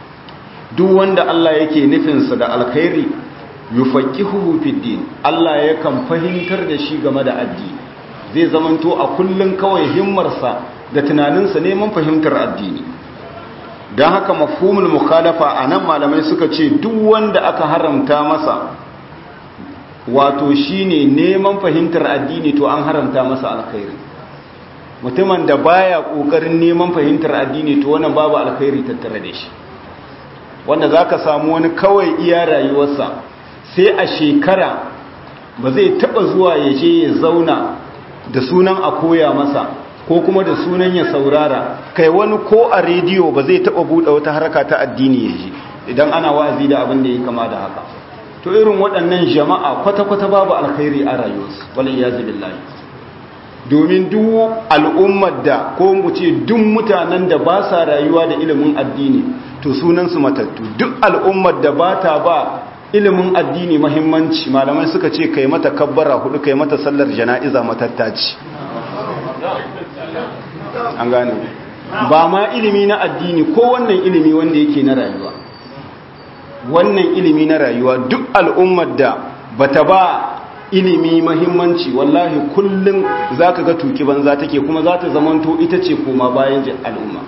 duk wanda Allah yake nufin sa da alkhairi yufaqihuhu fid din Allah yakan fahimtar da shi game da addini zai zamanto a kullun kawai himmarsa da tunaninsa neman fahimtar addini don haka mafhumul mukhalafa anan malamai suka ce duk wanda aka haramta masa wato shine neman fahimtar addini to an haramta masa alkhairi mutumin da baya kokarin neman fahimtar addini to wannan babu alkhairi tattare da shi wanda zaka samu wani kawai iya rayuwarsa sai a shekara ba zai taba zuwa ya je ya zauna da sunan a koya masa ko kuma da sunan ya saurara kai wani ko a rediyo ba zai taba buɗe wata harka ta addini ya ji idan ana wa'azi da abin da ya kama da haka to irin waɗannan jama'a kwata-kwata babu alkhairi a rayuwarsu wal iyazu billahi domin duk al'ummar da ko mu ce duk mutanen da ba sa rayuwa da ilimin addini to sunansu matattu duk al'ummar da ba ta ba ilimin addini mahimmanci malamai suka ce kai mata kabbara hudu kai mata sallar jana'iza matattaci an gane ba ma ilimi na addini ko wannan ilimi wanda yake na rayuwa wannan ilimi na rayuwa duk al'ummar da bata ba ilimi mahimmanci wallahi kullum zaka ga tuki banza take kuma za ta zamanto ita ce koma bayan al'umma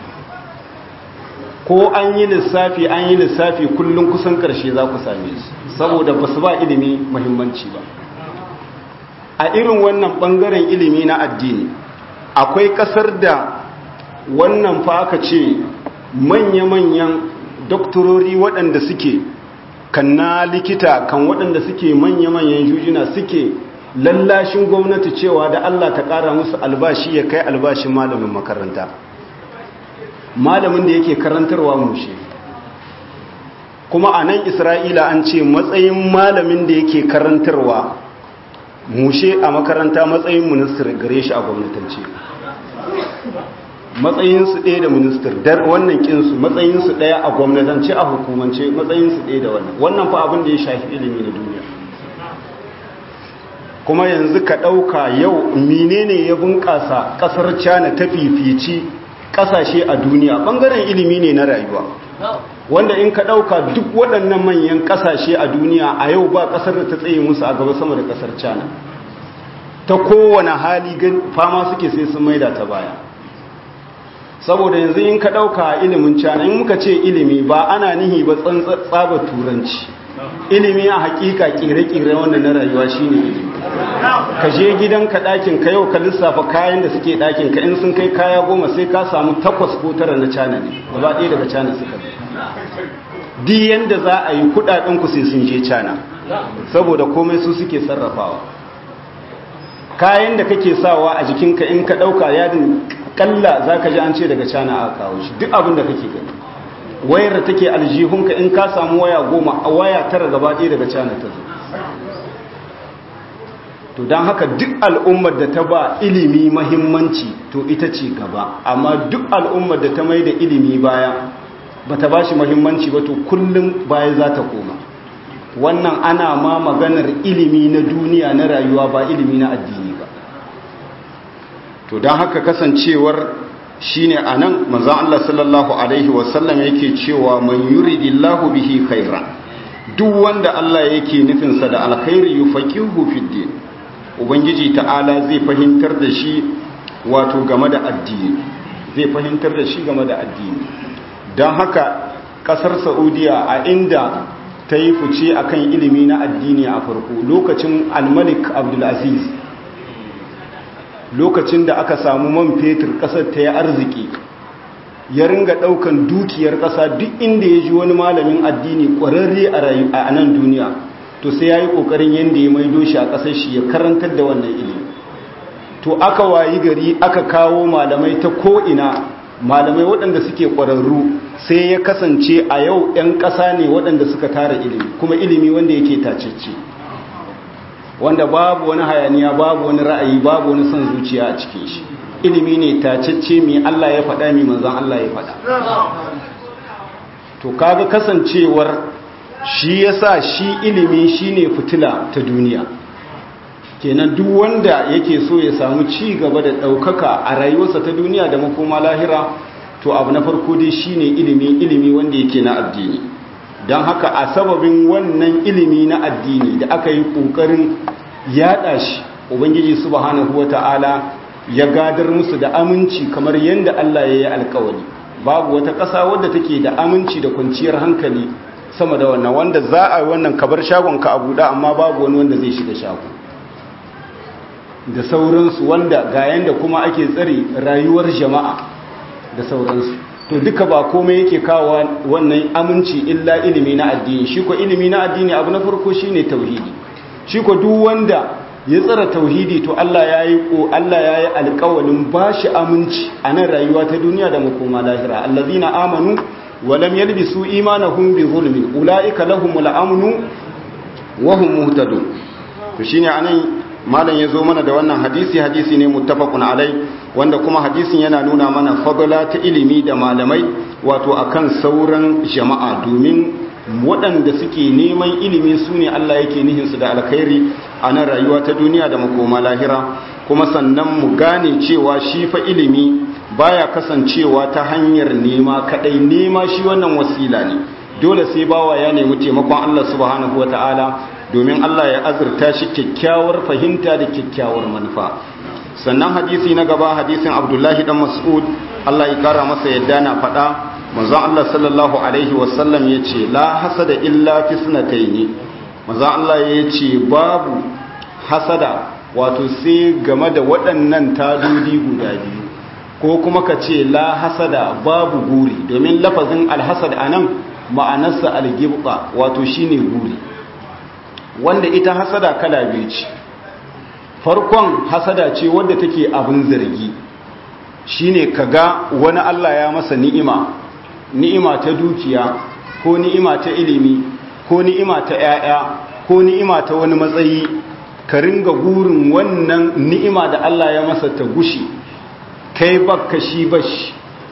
ko an yi lissafi an yi lissafi kullum kusan karshe za ku same su saboda ba su ba ilimi mahimmanci ba a irin wannan bangaren ilimi na addini akwai kasar da wannan fa aka ce manya-manyan doktorori waɗanda suke kan na likita kan waɗanda suke manya-manyan jujuna suke lallashin gwamnati cewa da Allah ta ƙara musu albashi ya kai albashin malamin makaranta malamin da yake karantarwa mushe kuma a nan isra'ila an ce matsayin malamin da yake karantarwa mushe a makaranta matsayin ministir gare shi a gwamnatance matsayinsu ɗaya da ministar dar wannan kinsu matsayinsu ɗaya a gwamnatance a hukumance matsayinsu ɗaya da wannan wannan fa abin da ya shafi ilimi na duniya kuma yanzu ka ɗauka yau menene ya bunƙasa ƙasar cana ta fifici ƙasashe a duniya ɓangaren ilimi ne na rayuwa wanda in ka ɗauka duk waɗannan manyan ƙasashe a duniya a yau ba ƙasar da ta tsaye musu a gaba sama da ƙasar cana ta kowane hali fama suke sai sun maida ta baya saboda yanzu in ka ɗauka ilimin cana in muka ce ilimi ba ana nihi ba tsaba turanci ilimi a hakika kire-kire wanda na rayuwa shine ilimi ka je gidanka ɗakin ka yau ka lissafa kayan da suke ɗakin ka in sun kai kaya goma sai ka samu takwas ko tara na cana ne gaba ɗaya daga cana suka di yanda za a yi kuɗaɗen ku sai sun je cana saboda komai su suke sarrafawa kayan da kake sawa a jikinka in ka ɗauka yadin kalla za ka ji an ce daga cana a kawo shi duk abin da kake gani wayar da take aljihunka in ka samu waya goma a waya tara gaba ɗaya daga cana ta zo to don haka duk al'ummar da ta ba ilimi mahimmanci to ita ce gaba amma duk al'ummar da ta mai da ilimi baya ba ta ba shi mahimmanci ba to kullum baya za ta koma wannan ana ma maganar ilimi na duniya na rayuwa ba ilimi na addini ba to don haka kasancewar shine anan manzon Allah sallallahu alaihi wasallam yake cewa man yuridillahu bihi khairan duk wanda Allah yake nufin sa da alkhairi yufaqihu fid din ubangiji ta'ala zai fahimtar da shi wato game da addini zai fahimtar da shi game da addini don haka kasar Saudiya a inda ta yi fice akan ilimi na addini a farko lokacin al-Malik Abdul Aziz lokacin da aka samu man fetur kasar ta yi arziki ya ringa daukan dukiyar kasa duk inda ya ji wani malamin addini kwararre a nan duniya to sai ya yi kokarin yadda ya maido shi a kasar shi ya karantar da wannan ilimi to aka wayi gari aka kawo malamai ta ko'ina malamai waɗanda suke ƙwararru sai ya kasance a yau 'yan ƙasa ne waɗanda suka tara ilimi kuma ilimi wanda yake tacece wanda babu wani hayaniya babu wani ra'ayi babu wani son zuciya a cikin shi ilimi ne tacece mai Allah ya faɗa mai manzan Allah ya faɗa to kaga kasancewar shi yasa shi ilimi shine fitila ta duniya kenan duk wanda yake so ya samu ci gaba da ɗaukaka a rayuwarsa ta duniya da makoma lahira to abu na farko dai shine ilimi ilimi wanda yake na addini don haka a sababin wannan ilimi na addini da aka yi ƙoƙarin yaɗa shi ubangiji subhanahu wata'ala ya gadar musu da aminci kamar yadda Allah ya yi alkawari babu wata ƙasa wadda take da aminci da kwanciyar hankali sama da wannan wanda za a yi wannan kabar shagonka a buɗe amma babu wani wanda zai shiga shago da sauransu wanda ga yanda kuma ake tsare rayuwar jama'a da sauransu to duka ba komai yake kawo wannan aminci illa ilimi na addini shi ko ilimi na addini abu na farko shine tauhidi shi ko duk wanda ya tsara tauhidi to Allah ya yi ko Allah ya yi alƙawalin bashi aminci a nan rayuwa ta duniya da makoma lahira allazina amanu wa lam yalbisu imanahum bi zulmin ulaika lahumul amnu wa hum muhtadun to shine anan malam ya zo mana da wannan hadisi hadisi ne muttafaqun alai wanda kuma hadisin yana nuna mana fadala ta ilimi da malamai wato akan sauran jama'a domin waɗanda suke neman ilimi su ne Allah yake nihinsu da alkhairi a nan rayuwa ta duniya da makoma lahira kuma sannan mu gane cewa shi fa ilimi baya kasancewa ta hanyar nema kadai nema shi wannan wasila ne dole sai bawa ya nemi taimakon Allah subhanahu wataala domin Allah ya azurta shi kyakkyawar fahimta da kyakkyawar manufa sannan hadisi na gaba hadisin Abdullahi dan Mas'ud Allah ya kara masa yadda na faɗa manzon Allah sallallahu alaihi wasallam yace la hasada illa fi sunataini manzon Allah yace babu hasada wato sai game da waɗannan tadodi guda biyu ko kuma ka ce la hasada babu guri domin lafazin alhasad anan ma'anarsa algibba wato shine guri wanda ita hasada kala biyu ce farkon hasada ce wadda take abin zargi shine kaga wani Allah ya masa ni'ima ni'ima ta dukiya ko ni'ima ta ilimi ko ni'ima ta 'ya'ya ko ni'ima ta wani matsayi ka ringa gurin wannan ni'ima da Allah ya masa ta gushi kai bakka shi bashi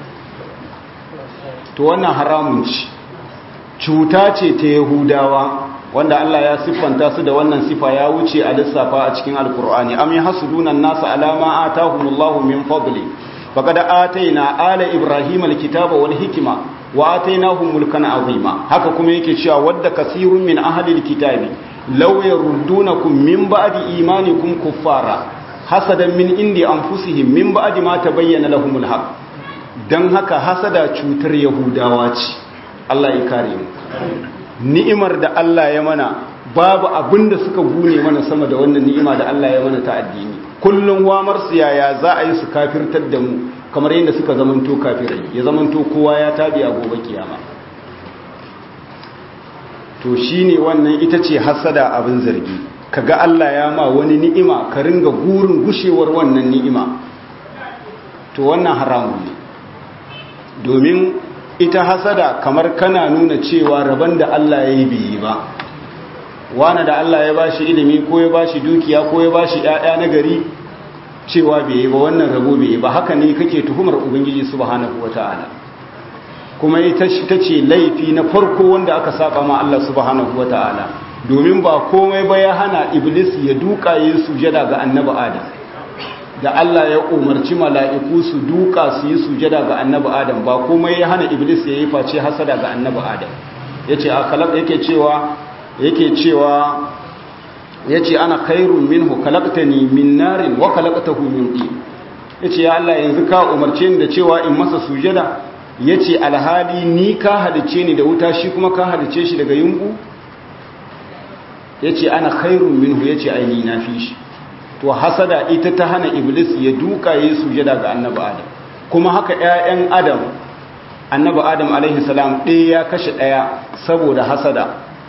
to wannan haramun ci cuta ce ta yahudawa wanda Allah ya siffanta su da wannan sifa ya wuce a lissafa a cikin alkur'ani am yahsuduna an-nasa ala ma atahumullahu min fadli faqad atayna ala ibrahima alkitaba wal hikma wa atainahum mulkan azima haka kuma yake cewa wadda kasirun min ahli alkitabi law yaruddunakum min ba'di imanikum kuffara hasadan min indi anfusihim min ba'di ma tabayyana lahumul haqq dan haka hasada cutar yahudawa ce Allah ya kare mu ni'imar da Allah ya mana babu abin da suka gune mana sama da wannan ni'ima da Allah ya mana ta addini kullum wamar su yaya za a yi su kafirtar da mu kamar yadda suka zamanto kafirai ya zamanto kowa ya tabi a gobe kiyama to shine wannan ita ce hasada abin zargi kaga Allah ya ma wani ni'ima ka ringa gurin gushewar wannan ni'ima to wannan haramun ne domin ita hasada kamar kana nuna cewa rabon da Allah ya yi biyi ba wani da Allah ya bashi ilimi ko ya bashi dukiya ko ya bashi ƴaƴa na gari cewa bai yi ba wannan rabo bai yi ba haka ne kake tuhumar ubangiji subhanahu wataala kuma ita ta ce laifi na farko wanda aka saba ma Allah subhanahu wataala domin ba komai ba ya hana iblis ya duka yin sujada ga annabi adam da Allah ya umarci mala'iku su duka su yi sujada ga annabi Adam ba kuma ya hana Iblis ya yi face hasada ga annabi Adam yace a kalab yake cewa yake cewa yace ana khairun minhu khalaqtani min narin wa khalaqtahu min tin yace ya Allah yanzu ka umarce ni da cewa in masa sujada yace alhali ni ka halice ni da wuta shi kuma ka halice shi daga yunku yace ana khairun minhu yace ai ni na fi shi to hasada ita ta hana iblis ya duka yi sujada ga annabi adam kuma haka ƴaƴan adam annabi adam alaihi salam ɗaya ya kashe ɗaya saboda hasada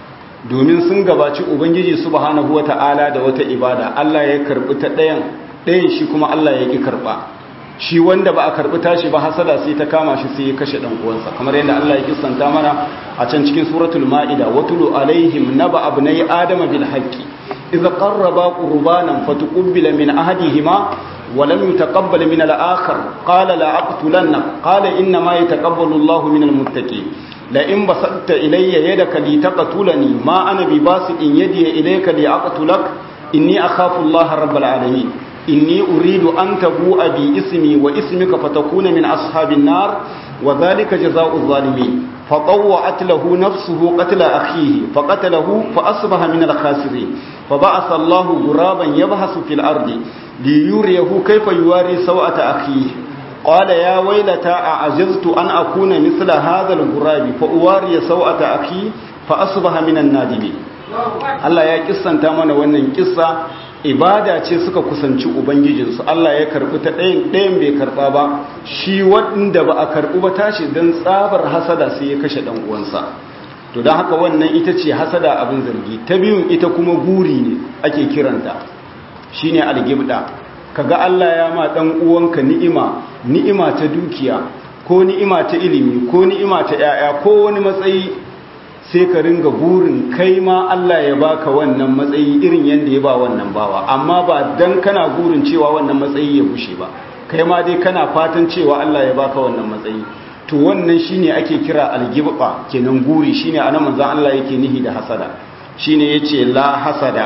domin sun gabaci ubangiji subhanahu wata'ala da wata ibada Allah ya karbi ta ɗayan ɗayan shi kuma Allah ya ki karba shi wanda ba a karbi tashi ba hasada sai ta kama shi sai ya kashe dan uwansa kamar yadda Allah ya kissanta mana a can cikin suratul maida watulu alaihim naba abnai adama bil haqqi إذا قربا قربانا فتقبل من أحدهما ولم يتقبل من الآخر قال لا أقتلنك قال إنما يتقبل الله من المتقين لئن بسطت إلي يدك لتقتلني ما أنا بباسط يدي إليك لأقتلك إني أخاف الله رب العالمين إني أريد أن تبوء باسمي واسمك فتكون من أصحاب النار وذلك جزاء الظالمين فطوعت له نفسه قتل أخيه فقتله فأصبح من الخاسرين فبعث الله غرابا يبحث في الأرض ليريه كيف يواري سوءة أخيه قال يا ويلتى أعجزت أن أكون مثل هذا الغراب فأواري سوءة أخي فأصبح من النادمين Allah ya kissanta mana wannan kissa ibada ce suka kusanci ubangijinsu Allah ya karbi ta ɗayan ɗayan bai karba ba shi wanda ba a karbi ba tashi don tsabar hasada sai ya kashe ɗan uwansa to don haka wannan ita ce hasada abin zargi ta biyun ita kuma guri ne ake kiranta shine algibda kaga Allah ya ma ɗan uwanka ni'ima ni'ima ta dukiya ko ni'ima ta ilimi ko ni'ima ta 'ya'ya ko wani matsayi sai ka ringa burin kai ma Allah ya baka wannan matsayi irin yadda ya ba wannan bawa amma ba dan kana burin cewa wannan matsayi ya bushe ba kai ma dai kana fatan cewa Allah ya baka wannan matsayi to wannan shine ake kira algibba kenan guri shine anan manzon Allah yake nihi da hasada shine yace la hasada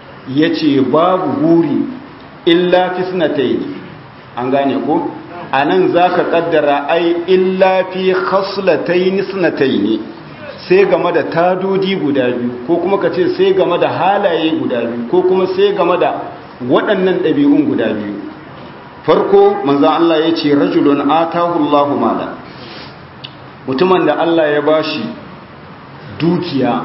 yace babu guri illa fisnatayn an gane ko anan zaka kaddara ai illa fi khaslatayn sunatayn sai game da tadodi guda biyu ko kuma ka ce sai game da halaye guda biyu ko kuma sai game da waɗannan ɗabi'un guda biyu farko manzan Allah ya ce rajulun atahu Allahu mala mutumin da Allah ya bashi dukiya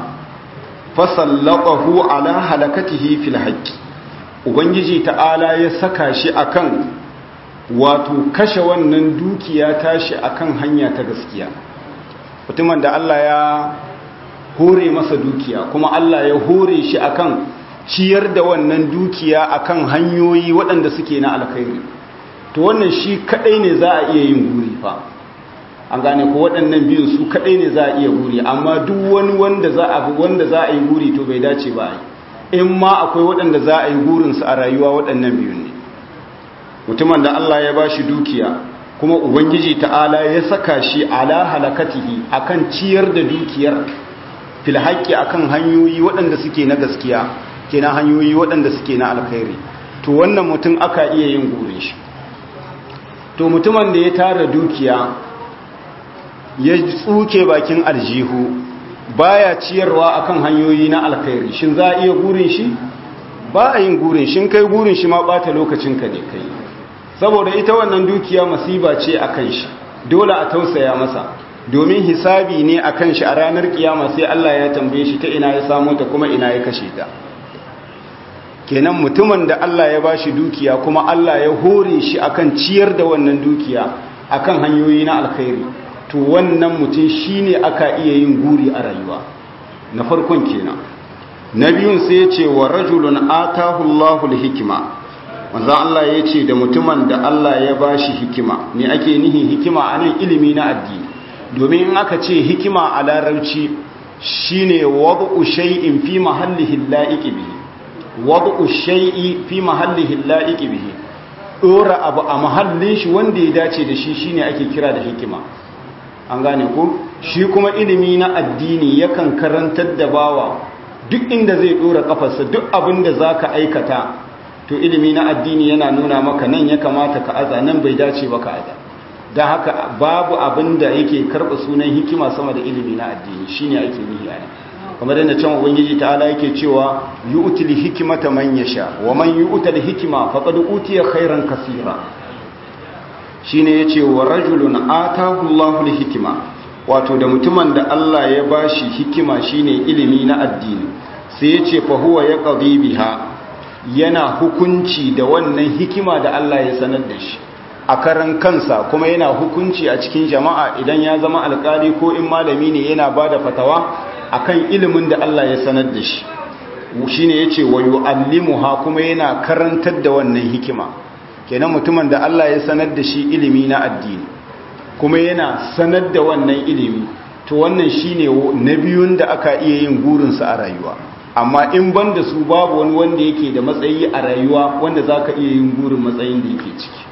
fasallaqahu ala halakatihi fil haqqi ubangiji ta'ala ya saka shi akan wato kashe wannan dukiya tashi akan hanya ta gaskiya mutumin da Allah ya hore masa dukiya kuma Allah ya hore shi akan ciyar da wannan dukiya akan hanyoyi waɗanda suke na alkhairi to wannan shi kadai ne za a iya yin guri fa an gane ko waɗannan biyun su kadai ne za a iya guri amma duk wani wanda za a wanda za a yi guri to bai dace ba in ma akwai waɗanda za a yi gurin su a rayuwa waɗannan biyun ne mutumin da Allah ya bashi dukiya kuma ubangiji ta'ala ya saka shi ala halakatihi akan ciyar da dukiyar fil haqqi akan hanyoyi waɗanda suke na gaskiya kenan hanyoyi waɗanda suke na alkhairi to wannan mutum aka iya yin gurin shi to mutumin da ya tara dukiya ya tsuke bakin aljihu baya ciyarwa akan hanyoyi na alkhairi shin za a iya gurin shi ba a yin gurin shin kai gurin shi ma bata lokacin ka ne kai saboda ita wannan dukiya masiba ce akan shi dole a tausaya masa domin hisabi ne akan shi a ranar kiyama sai Allah ya tambaye shi ta ina ya samu ta kuma ina ya kashe ta kenan mutumin da Allah ya bashi dukiya kuma Allah ya hore shi akan ciyar da wannan dukiya akan hanyoyi na alkhairi to wannan mutum shine aka iya yin guri a rayuwa na farkon kenan na biyun sai ya ce wa rajulun atahu Allahu hikima manzo Allah ya ce da mutumin da Allah ya bashi hikima ne ake nihi hikima anan ilimi na addini domin in aka ce hikima a larabci shine wad'u shay'in fi mahallihi la'iqi bihi wad'u shay'i fi mahallihi la'iqi bihi dora abu a mahallin shi wanda ya dace da shi shine ake kira da hikima an gane ku shi kuma ilimi na addini yakan karantar da bawa duk inda zai dora kafarsa duk abin da zaka aikata to ilimi na addini yana nuna maka nan ya kamata ka aza nan bai dace ba ka aza don haka babu abin da yake karɓa sunan hikima sama da ilimi na addini shine ake nihi a kamar yadda can ubangiji ta'ala yake cewa yu'til hikmata man yasha wa man yu'tal hikma faqad utiya khairan kaseera shine yace wa rajulun atahu Allahu hikima wato da mutumin da Allah ya bashi hikima shine ilimi na addini sai yace fa huwa yaqdi biha yana hukunci da wannan hikima da Allah ya sanar da shi a karan kansa kuma yana hukunci a cikin jama'a idan ya zama alkali ko in malami ne yana ba da fatawa akan ilimin da Allah ya sanar da shi shi ne ya ce wa yu'allimuha kuma yana karantar da wannan hikima kenan mutumin da Allah ya sanar da shi ilimi na addini kuma yana sanar da wannan ilimi to wannan shine na biyun da aka iya yin gurinsa a rayuwa amma in ban da su babu wani wanda yake da matsayi a rayuwa wanda za ka iya yin gurin matsayin da yake ciki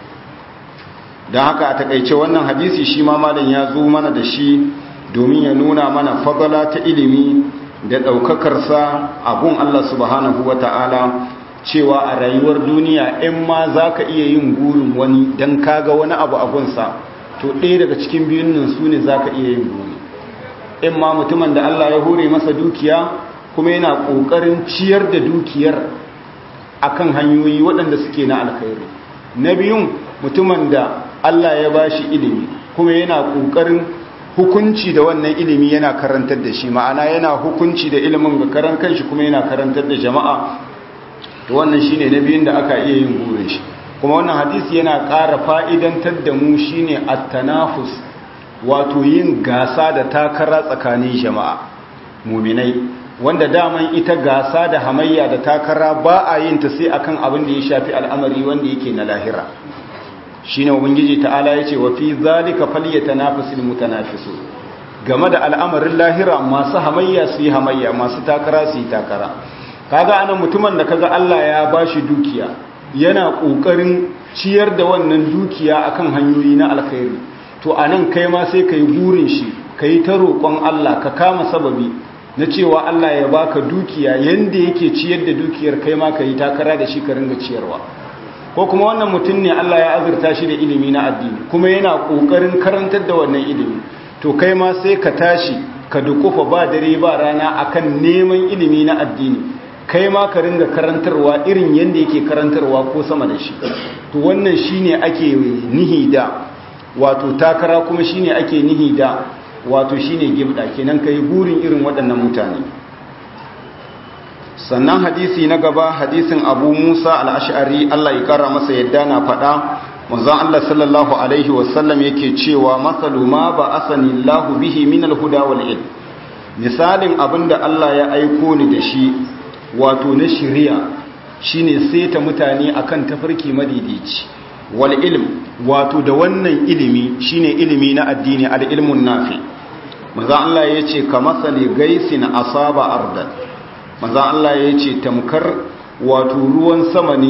don haka a takaice wannan hadisi shi ma malam ya zo mana da shi domin ya nuna mana fadala ta ilimi da ɗaukakarsa a gun Allah subhanahu wa ta'ala cewa a rayuwar duniya in ma za ka iya yin gurin wani don kaga wani abu a gunsa to ɗaya daga cikin biyun nan su ne za ka iya yin guri in ma mutumin da Allah ya hore masa dukiya kuma yana ƙoƙarin ciyar da dukiyar akan hanyoyi waɗanda suke na alkhairi na biyun mutumin da Allah ya ba shi ilimi kuma yana ƙoƙarin hukunci da wannan ilimi yana karantar da shi ma'ana yana hukunci da ilimin ga karan kanshi kuma yana karantar da jama'a to wannan shine na biyun da aka iya yin burin shi kuma wannan hadisi yana ƙara fa'idantar da mu shine at-tanafus wato yin gasa da takara tsakanin jama'a muminai wanda daman ita gasa da hamayya da takara ba a yin ta sai akan abin da ya shafi al'amari wanda yake na lahira shine ubangiji ta'ala yace wa fi zalika falyatanafasul mutanafisu game da al'amarin lahira masu hamayya su yi hamayya masu takara su yi takara kaga anan mutumin da kaga Allah ya bashi dukiya yana kokarin ciyar da wannan dukiya akan hanyoyi na alkhairi to anan kai ma sai kai burin shi kai ta roƙon Allah ka kama sababi na cewa Allah ya baka dukiya yanda yake ciyar da dukiyar kai ma kai takara da shi ka ringa ciyarwa ko kuma wannan mutum ne Allah ya azurta shi da ilimi na addini kuma yana kokarin karantar da wannan ilimi to kai ma sai ka tashi ka dukufa ba dare ba rana akan neman ilimi na addini kai ma ka ringa karantarwa irin yanda yake karantarwa ko sama da shi to wannan shine ake nihi da wato takara kuma shine ake nihi da wato shine gibda kenan kai burin irin waɗannan mutane sannan hadisi na gaba hadisin abu musa al'ashari allah ya kara masa yadda na faɗa manzon allah sallallahu alaihi wasallam yake cewa matsalu ma ba asani lahu bihi min alhuda wal ilm misalin abinda allah ya aiko ni da shi wato na shiriya shine saita mutane akan tafarki madidici wal ilm wato da wannan ilimi shine ilimi na addini al ilmun nafi manzon allah yace kamasali gaisin asaba ardan manzan Allah ya ce tamkar wato ruwan sama ne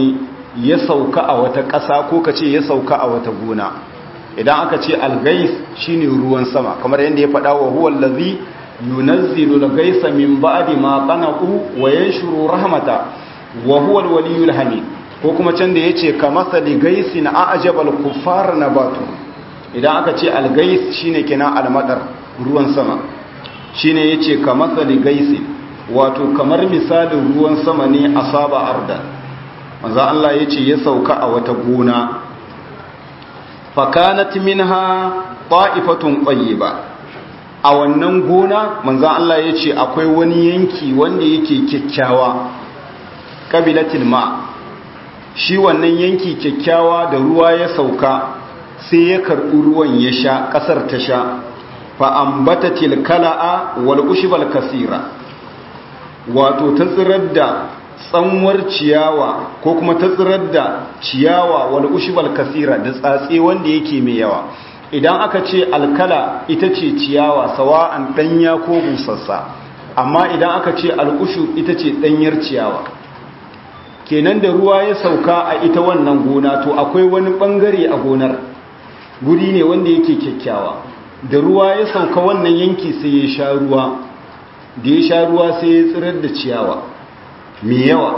ya sauka a wata ƙasa ko ka ce ya sauka a wata gona idan aka ce algais shine ruwan sama kamar yadda ya faɗa wa huwa allazi yunazzilu al-gaisa min ba'di ma qanaqu wa yanshuru rahmata wa huwa al-waliyyul hamid ko kuma can da yace kamathali gaisin a'jaba al-kuffar nabatu idan aka ce al-gais shine kenan al-madar ruwan sama shine yace kamathali gaisin wato kamar misalin ruwan sama ne asaba arda manzo Allah yace ya sauka a wata gona fakanat minha ta'ifatun tayyiba a wannan gona manzan Allah ya ce akwai wani yanki wanda yake kyakkyawa ƙabilatil ma shi wannan yanki kyakkyawa da ruwa ya sauka sai ya karɓi ruwan ya sha ƙasar ta sha fa'ambata tilkala'a wal ushibal kasira wato ta tsirar da tsanwar ciyawa ko kuma ta tsirar da ciyawa wal ushibal kasira da tsatse wanda yake mai yawa idan aka ce alkala ita ce ciyawa sawa'an danya ko busassa amma idan aka ce al'ushu ita ce danyar ciyawa kenan da ruwa ya sauka a ita wannan gona to akwai wani bangare a gonar guri ne wanda yake kyakkyawa da ruwa ya sauka wannan yanki sai ya sha ruwa da ya sha ruwa sai ya tsirar da ciyawa mai yawa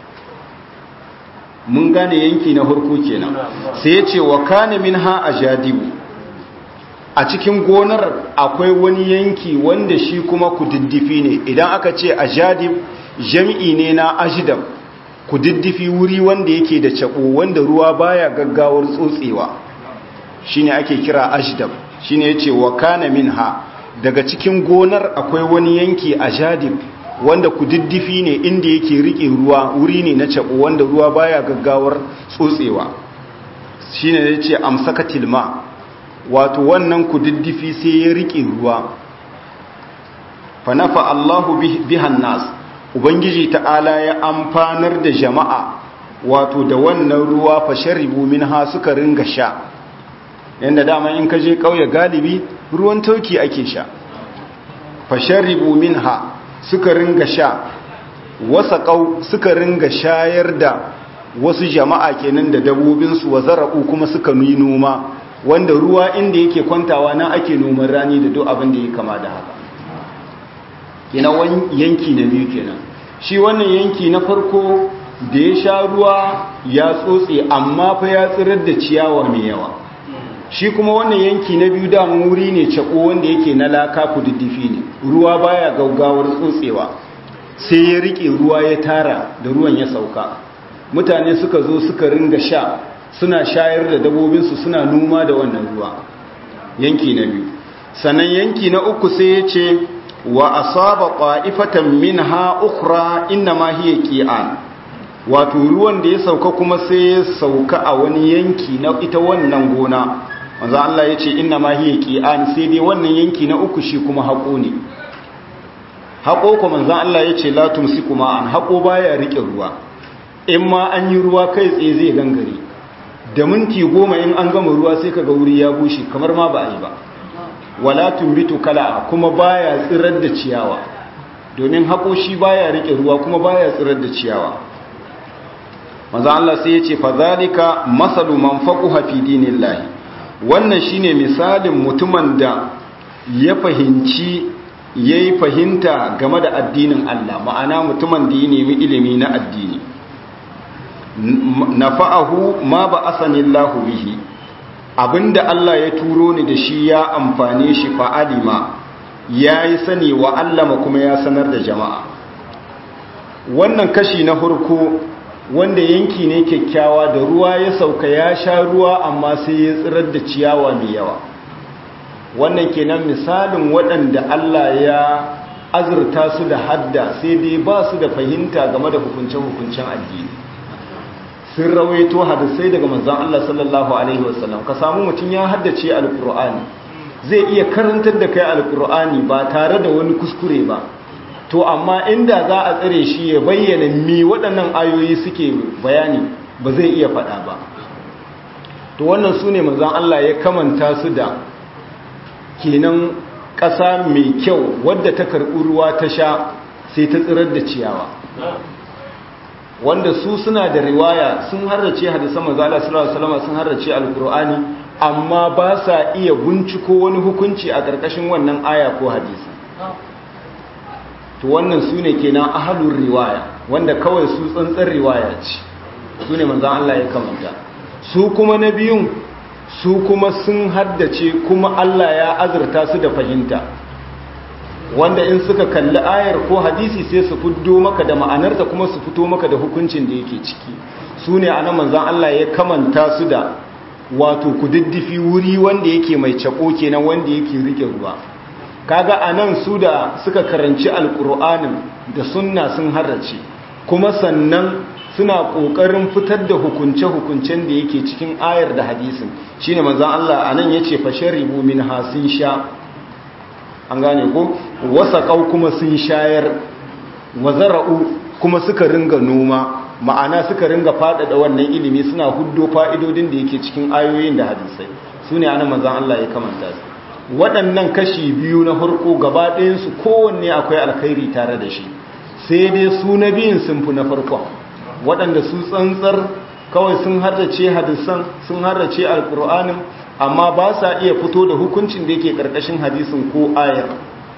mun gane yanki na harko kenan sai ya ce wa kane min ha a jadibu a cikin gonar akwai wani yanki wanda shi kuma kududdufi ne idan aka ce a jadib jami'i ne na ajidam kududdufi wuri wanda yake da cabo wanda ruwa baya gaggawar tsotsewa shine ake kira ajdab shine yace wa kana minha daga cikin gonar akwai wani yanki a jadib wanda kududdufi ne inda yake rike ruwa wuri ne na cabo wanda ruwa baya gaggawar tsotsewa shine yace amsakatil ma wato wannan kududdufi sai ya rike ruwa fa nafa Allahu bihan nas ubangiji ta'ala ya amfanar da jama'a wato da wannan ruwa fa sharibu minha suka ringa sha yanda dama in ka je kauye galibi ruwan tauki ake sha fa sharibu minha suka ringa sha wasa kau suka ringa shayar da wasu jama'a kenan da dabobinsu wa zara'u kuma suka yi noma wanda ruwa inda yake kwantawa nan ake noman rani da duk abin da ya kama da haka kenan yanki na biyu kenan shi wannan yanki na farko da ya sha ruwa ya tsotse amma fa ya tsirar da ciyawa mai yawa shi kuma wannan yanki na biyu damun wuri ne cako wanda yake na laka kududdufi ne ruwa baya gaugawar tsotsewa sai ya rike ruwa ya tara da ruwan ya sauka mutane suka zo suka ringa sha suna shayar da dabobinsu suna noma da wannan ruwa yanki na biyu sannan yanki na uku sai ya ce wa asaba qa'ifatan minha ukhra inma hiya qi'an wato ruwan da ya sauka kuma sai ya sauka a wani yanki na ita wannan gona manzo Allah yace inma hiya qi'an sai dai wannan yanki na uku shi kuma hako ne hako ko manzo Allah yace la tumsiku ma'an hako baya rike ruwa in ma an yi ruwa kai tsaye zai gangare da minti goma in an gama ruwa sai kaga wuri ya bushe kamar ma ba a yi ba wala tumbitu kala kuma baya tsirar da ciyawa domin hako shi baya rike ruwa kuma baya tsirar da ciyawa manzo Allah sai yace fa zalika masalu man faquha fi dinillahi wannan shine misalin mutumin da ya fahimci yayi fahimta game da addinin Allah ma'ana mutumin da ya nemi ilimi na addini nafa'ahu ma ba'athani Allahu bihi abinda Allah ya turo ni da shi ya amfane shi fa'alima ya yi sani wa allama kuma ya sanar da jama'a wannan kashi na hurku wanda yanki ne kyakkyawa da ruwa ya sauka ya sha ruwa amma sai ya tsirar da ciyawa mai yawa wannan kenan misalin waɗanda Allah ya azurta su da hadda sai dai ba su da fahimta game da hukunce-hukuncen addini sun rawaito hadisai daga manzon Allah sallallahu alaihi wasallam ka samu mutum ya haddace alkur'ani zai iya karantar da kai alkur'ani ba tare da wani kuskure ba to amma inda za a tsare shi ya bayyana mi waɗannan ayoyi suke bayani ba zai iya faɗa ba to wannan su ne manzon Allah ya kamanta su da kenan ƙasa mai kyau wadda ta karɓi ruwa ta sha sai ta tsirar da ciyawa wanda su suna da riwaya sun harrace hadisan manzo Allah sallallahu alaihi wasallam sun harrace alqur'ani amma ba sa iya binciko wani hukunci a ƙarƙashin wannan aya ko hadisi to wannan su ne kenan ahalur riwaya wanda kawai su tsantsar riwaya ce su ne manzan Allah ya kamanta su kuma na biyun su kuma sun haddace kuma Allah ya azurta su da fahimta wanda in suka kalli ayar ko hadisi sai su fito maka da ma'anarta kuma su fito maka da hukuncin da yake ciki su ne a nan manzan Allah ya kamanta su da wato kududdufi wuri wanda yake mai cako kenan wanda yake rike ruwa kaga anan su da suka karanci alkur'anin da sunna sun harrace kuma sannan suna kokarin fitar da hukunce-hukuncen da yake cikin ayar da hadisin shine manzon Allah anan yace fasharibu min hasin sha an gane ko wasaqau kuma sun shayar wazara'u kuma suka ringa noma ma'ana suka ringa faɗaɗa wannan ilimi suna huddo fa'idodin da yake cikin ayoyin da hadisai su ne ana manzan Allah ya kamanta su waɗannan kashi biyu na harko gaba ɗayansu kowanne akwai alkhairi tare da shi sai dai su na biyun sun fi na farkon waɗanda su tsantsar kawai sun harrace hadisan sun harrace alƙur'anin amma ba sa iya fito da hukuncin da yake ƙarƙashin hadisin ko ayar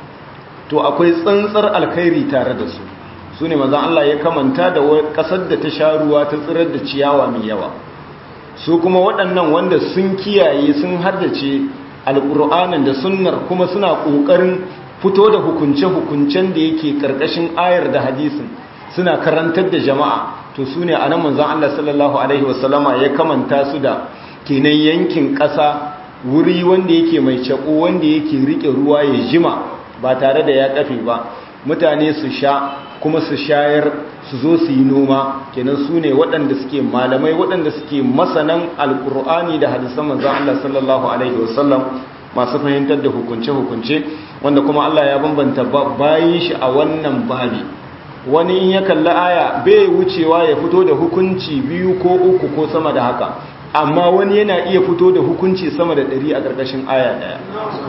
to akwai tsantsar alkhairi tare da su su ne mazan Allah ya kamanta da ƙasar da ta sha ruwa ta tsirar da ciyawa mai yawa su kuma waɗannan wanda sun kiyaye sun haddace alƙur'anin da sunnar kuma suna ƙoƙarin fito da hukunce-hukuncen da yake ƙarƙashin ayar da hadisin suna karantar da jama'a to su ne a nan manzan Allah sallallahu Alaihi wasallama ya kamanta su da kenan yankin ƙasa wuri wanda yake mai caƙo wanda yake riƙe ruwa ya jima ba tare da ya ƙafe ba mutane su sha kuma su shayar su zo su yi noma kenan su ne waɗanda suke malamai waɗanda suke masanan alƙur'ani da hadisan manzan Allah sallallahu alaihi wasallam masu fahimtar da hukunce-hukunce wanda kuma Allah ya bambanta bayin shi a wannan babi wani in ya kalli aya bai wucewa ya fito da hukunci biyu ko uku ko sama da haka amma wani yana iya fito da hukunci sama da ɗari a ƙarƙashin aya ɗaya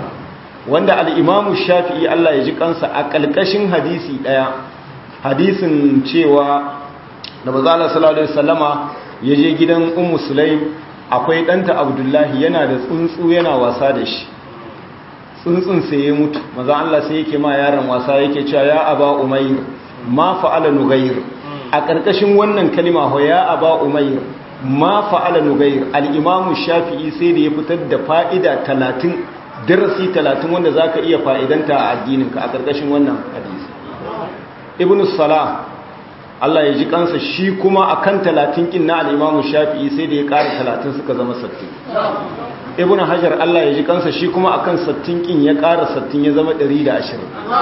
wanda al'imamu shafi'i Allah ya ji kansa a ƙalƙashin hadisi ɗaya hadisin cewa da bazala sallallahu alaihi wasallama ya je gidan ummu sulaim akwai ɗanta abdullahi yana da tsuntsu yana wasa da shi tsuntsun sai ya mutu maza Allah sai yake ma yaron wasa yake cewa ya aba umayr ma fa'ala nughayr a ƙarƙashin wannan kalima ho ya aba umayr ma fa'ala nughayr al-imam shafi'i sai da ya fitar da fa'ida 30 darasi 30 wanda zaka iya fa'idanta a addininka a ƙarƙashin wannan hadisi ibn salah Allah ya ji kansa shi kuma akan 30 kin na al-imam shafi'i sai da ya ƙara 30 suka zama 60 ibn hajar Allah ya ji kansa shi kuma akan 60 kin ya ƙara 60 ya zama 120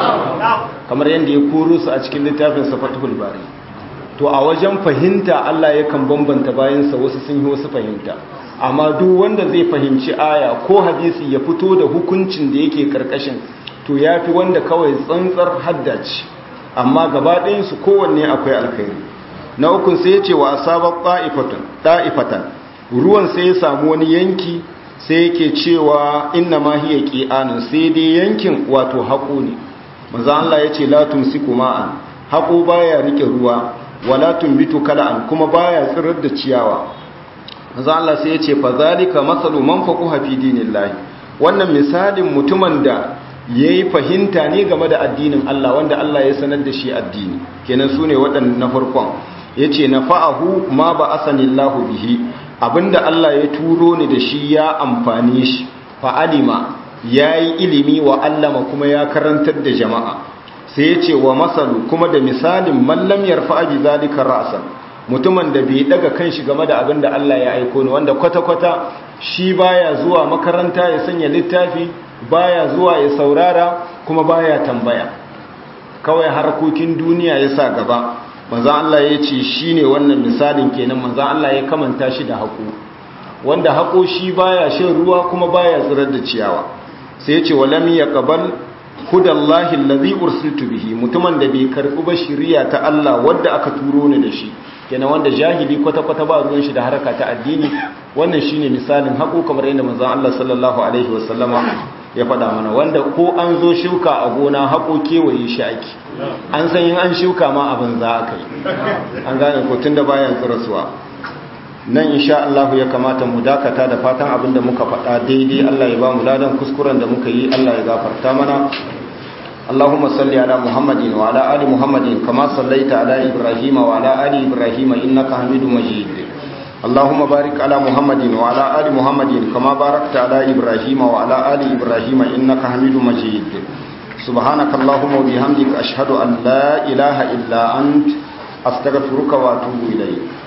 kamar yadda ya koro su a cikin littafin safatul bari to a wajen fahimta Allah yakan bambanta bayansa wasu sun yi wasu fahimta amma duk wanda zai fahimci aya ko hadisi ya fito da hukuncin da yake karkashin to yafi wanda kawai tsantsar haddace amma gaba ɗayansu kowanne akwai alkhairi na ukun sai ya ce wa asabar ɗa'ifatan ruwan sai ya samu wani yanki sai yake cewa inna ma hiya qi'anun sai dai yankin wato haƙo ne manzo Allah yace la tumsiku ma'an haƙo baya rike ruwa wala tumbitu kala'an kuma baya tsirar da ciyawa manzo Allah sai yace fa zalika masalu man faquha fi dinillahi wannan misalin mutumin da yayi fahimta ne game da addinin Allah wanda Allah ya sanar da shi addini kenan sune waɗannan na farkon yace nafa'ahu ma ba asanillahu bihi abinda Allah ya turo ni da shi ya amfane shi fa'alima ya yi ilimi wa allama kuma ya karantar da jama'a sai ya ce wa masalu kuma da misalin mallam yarfa bi zalika ra'san mutumin da bai daga kanshi game da abinda Allah ya aiko ni wanda kwata-kwata shi baya zuwa makaranta ya sanya littafi baya zuwa ya saurara kuma baya tambaya kawai harkokin duniya ya sa gaba manzan Allah ya ce shi ne wannan misalin kenan manzan Allah ya kamanta shi da haƙo wanda haƙo shi baya shan ruwa kuma baya tsirar da ciyawa sai ya ce walam ya qabal hudallahi allazi ursiltu bihi mutumin da bai karɓi ba shiriya ta Allah wadda aka turo ni da shi kenan wanda jahili kwata kwata ba ruwan shi da haraka ta addini wannan shine misalin haƙo kamar yadda manzan Allah sallallahu alaihi wasallama ya faɗa mana wanda ko an zo shuka a gona haƙo kewaye shi ake an san yin an shuka ma abin za a kai an gane ko tun da bayan tsirasuwa nan insha Allah ya kamata mu dakata da fatan abin da muka faɗa daidai Allah ya ba mu ladan kuskuren da muka yi Allah ya gafarta mana اللهم صل على محمد وعلى آل محمد كما صليت على إبراهيم وعلى آل إبراهيم إنك حميد مجيد اللهم بارك على محمد وعلى آل محمد كما باركت على إبراهيم وعلى آل إبراهيم إنك حميد مجيد سبحانك اللهم وبحمدك أشهد أن لا إله إلا أنت أستغفرك وأتوب إليك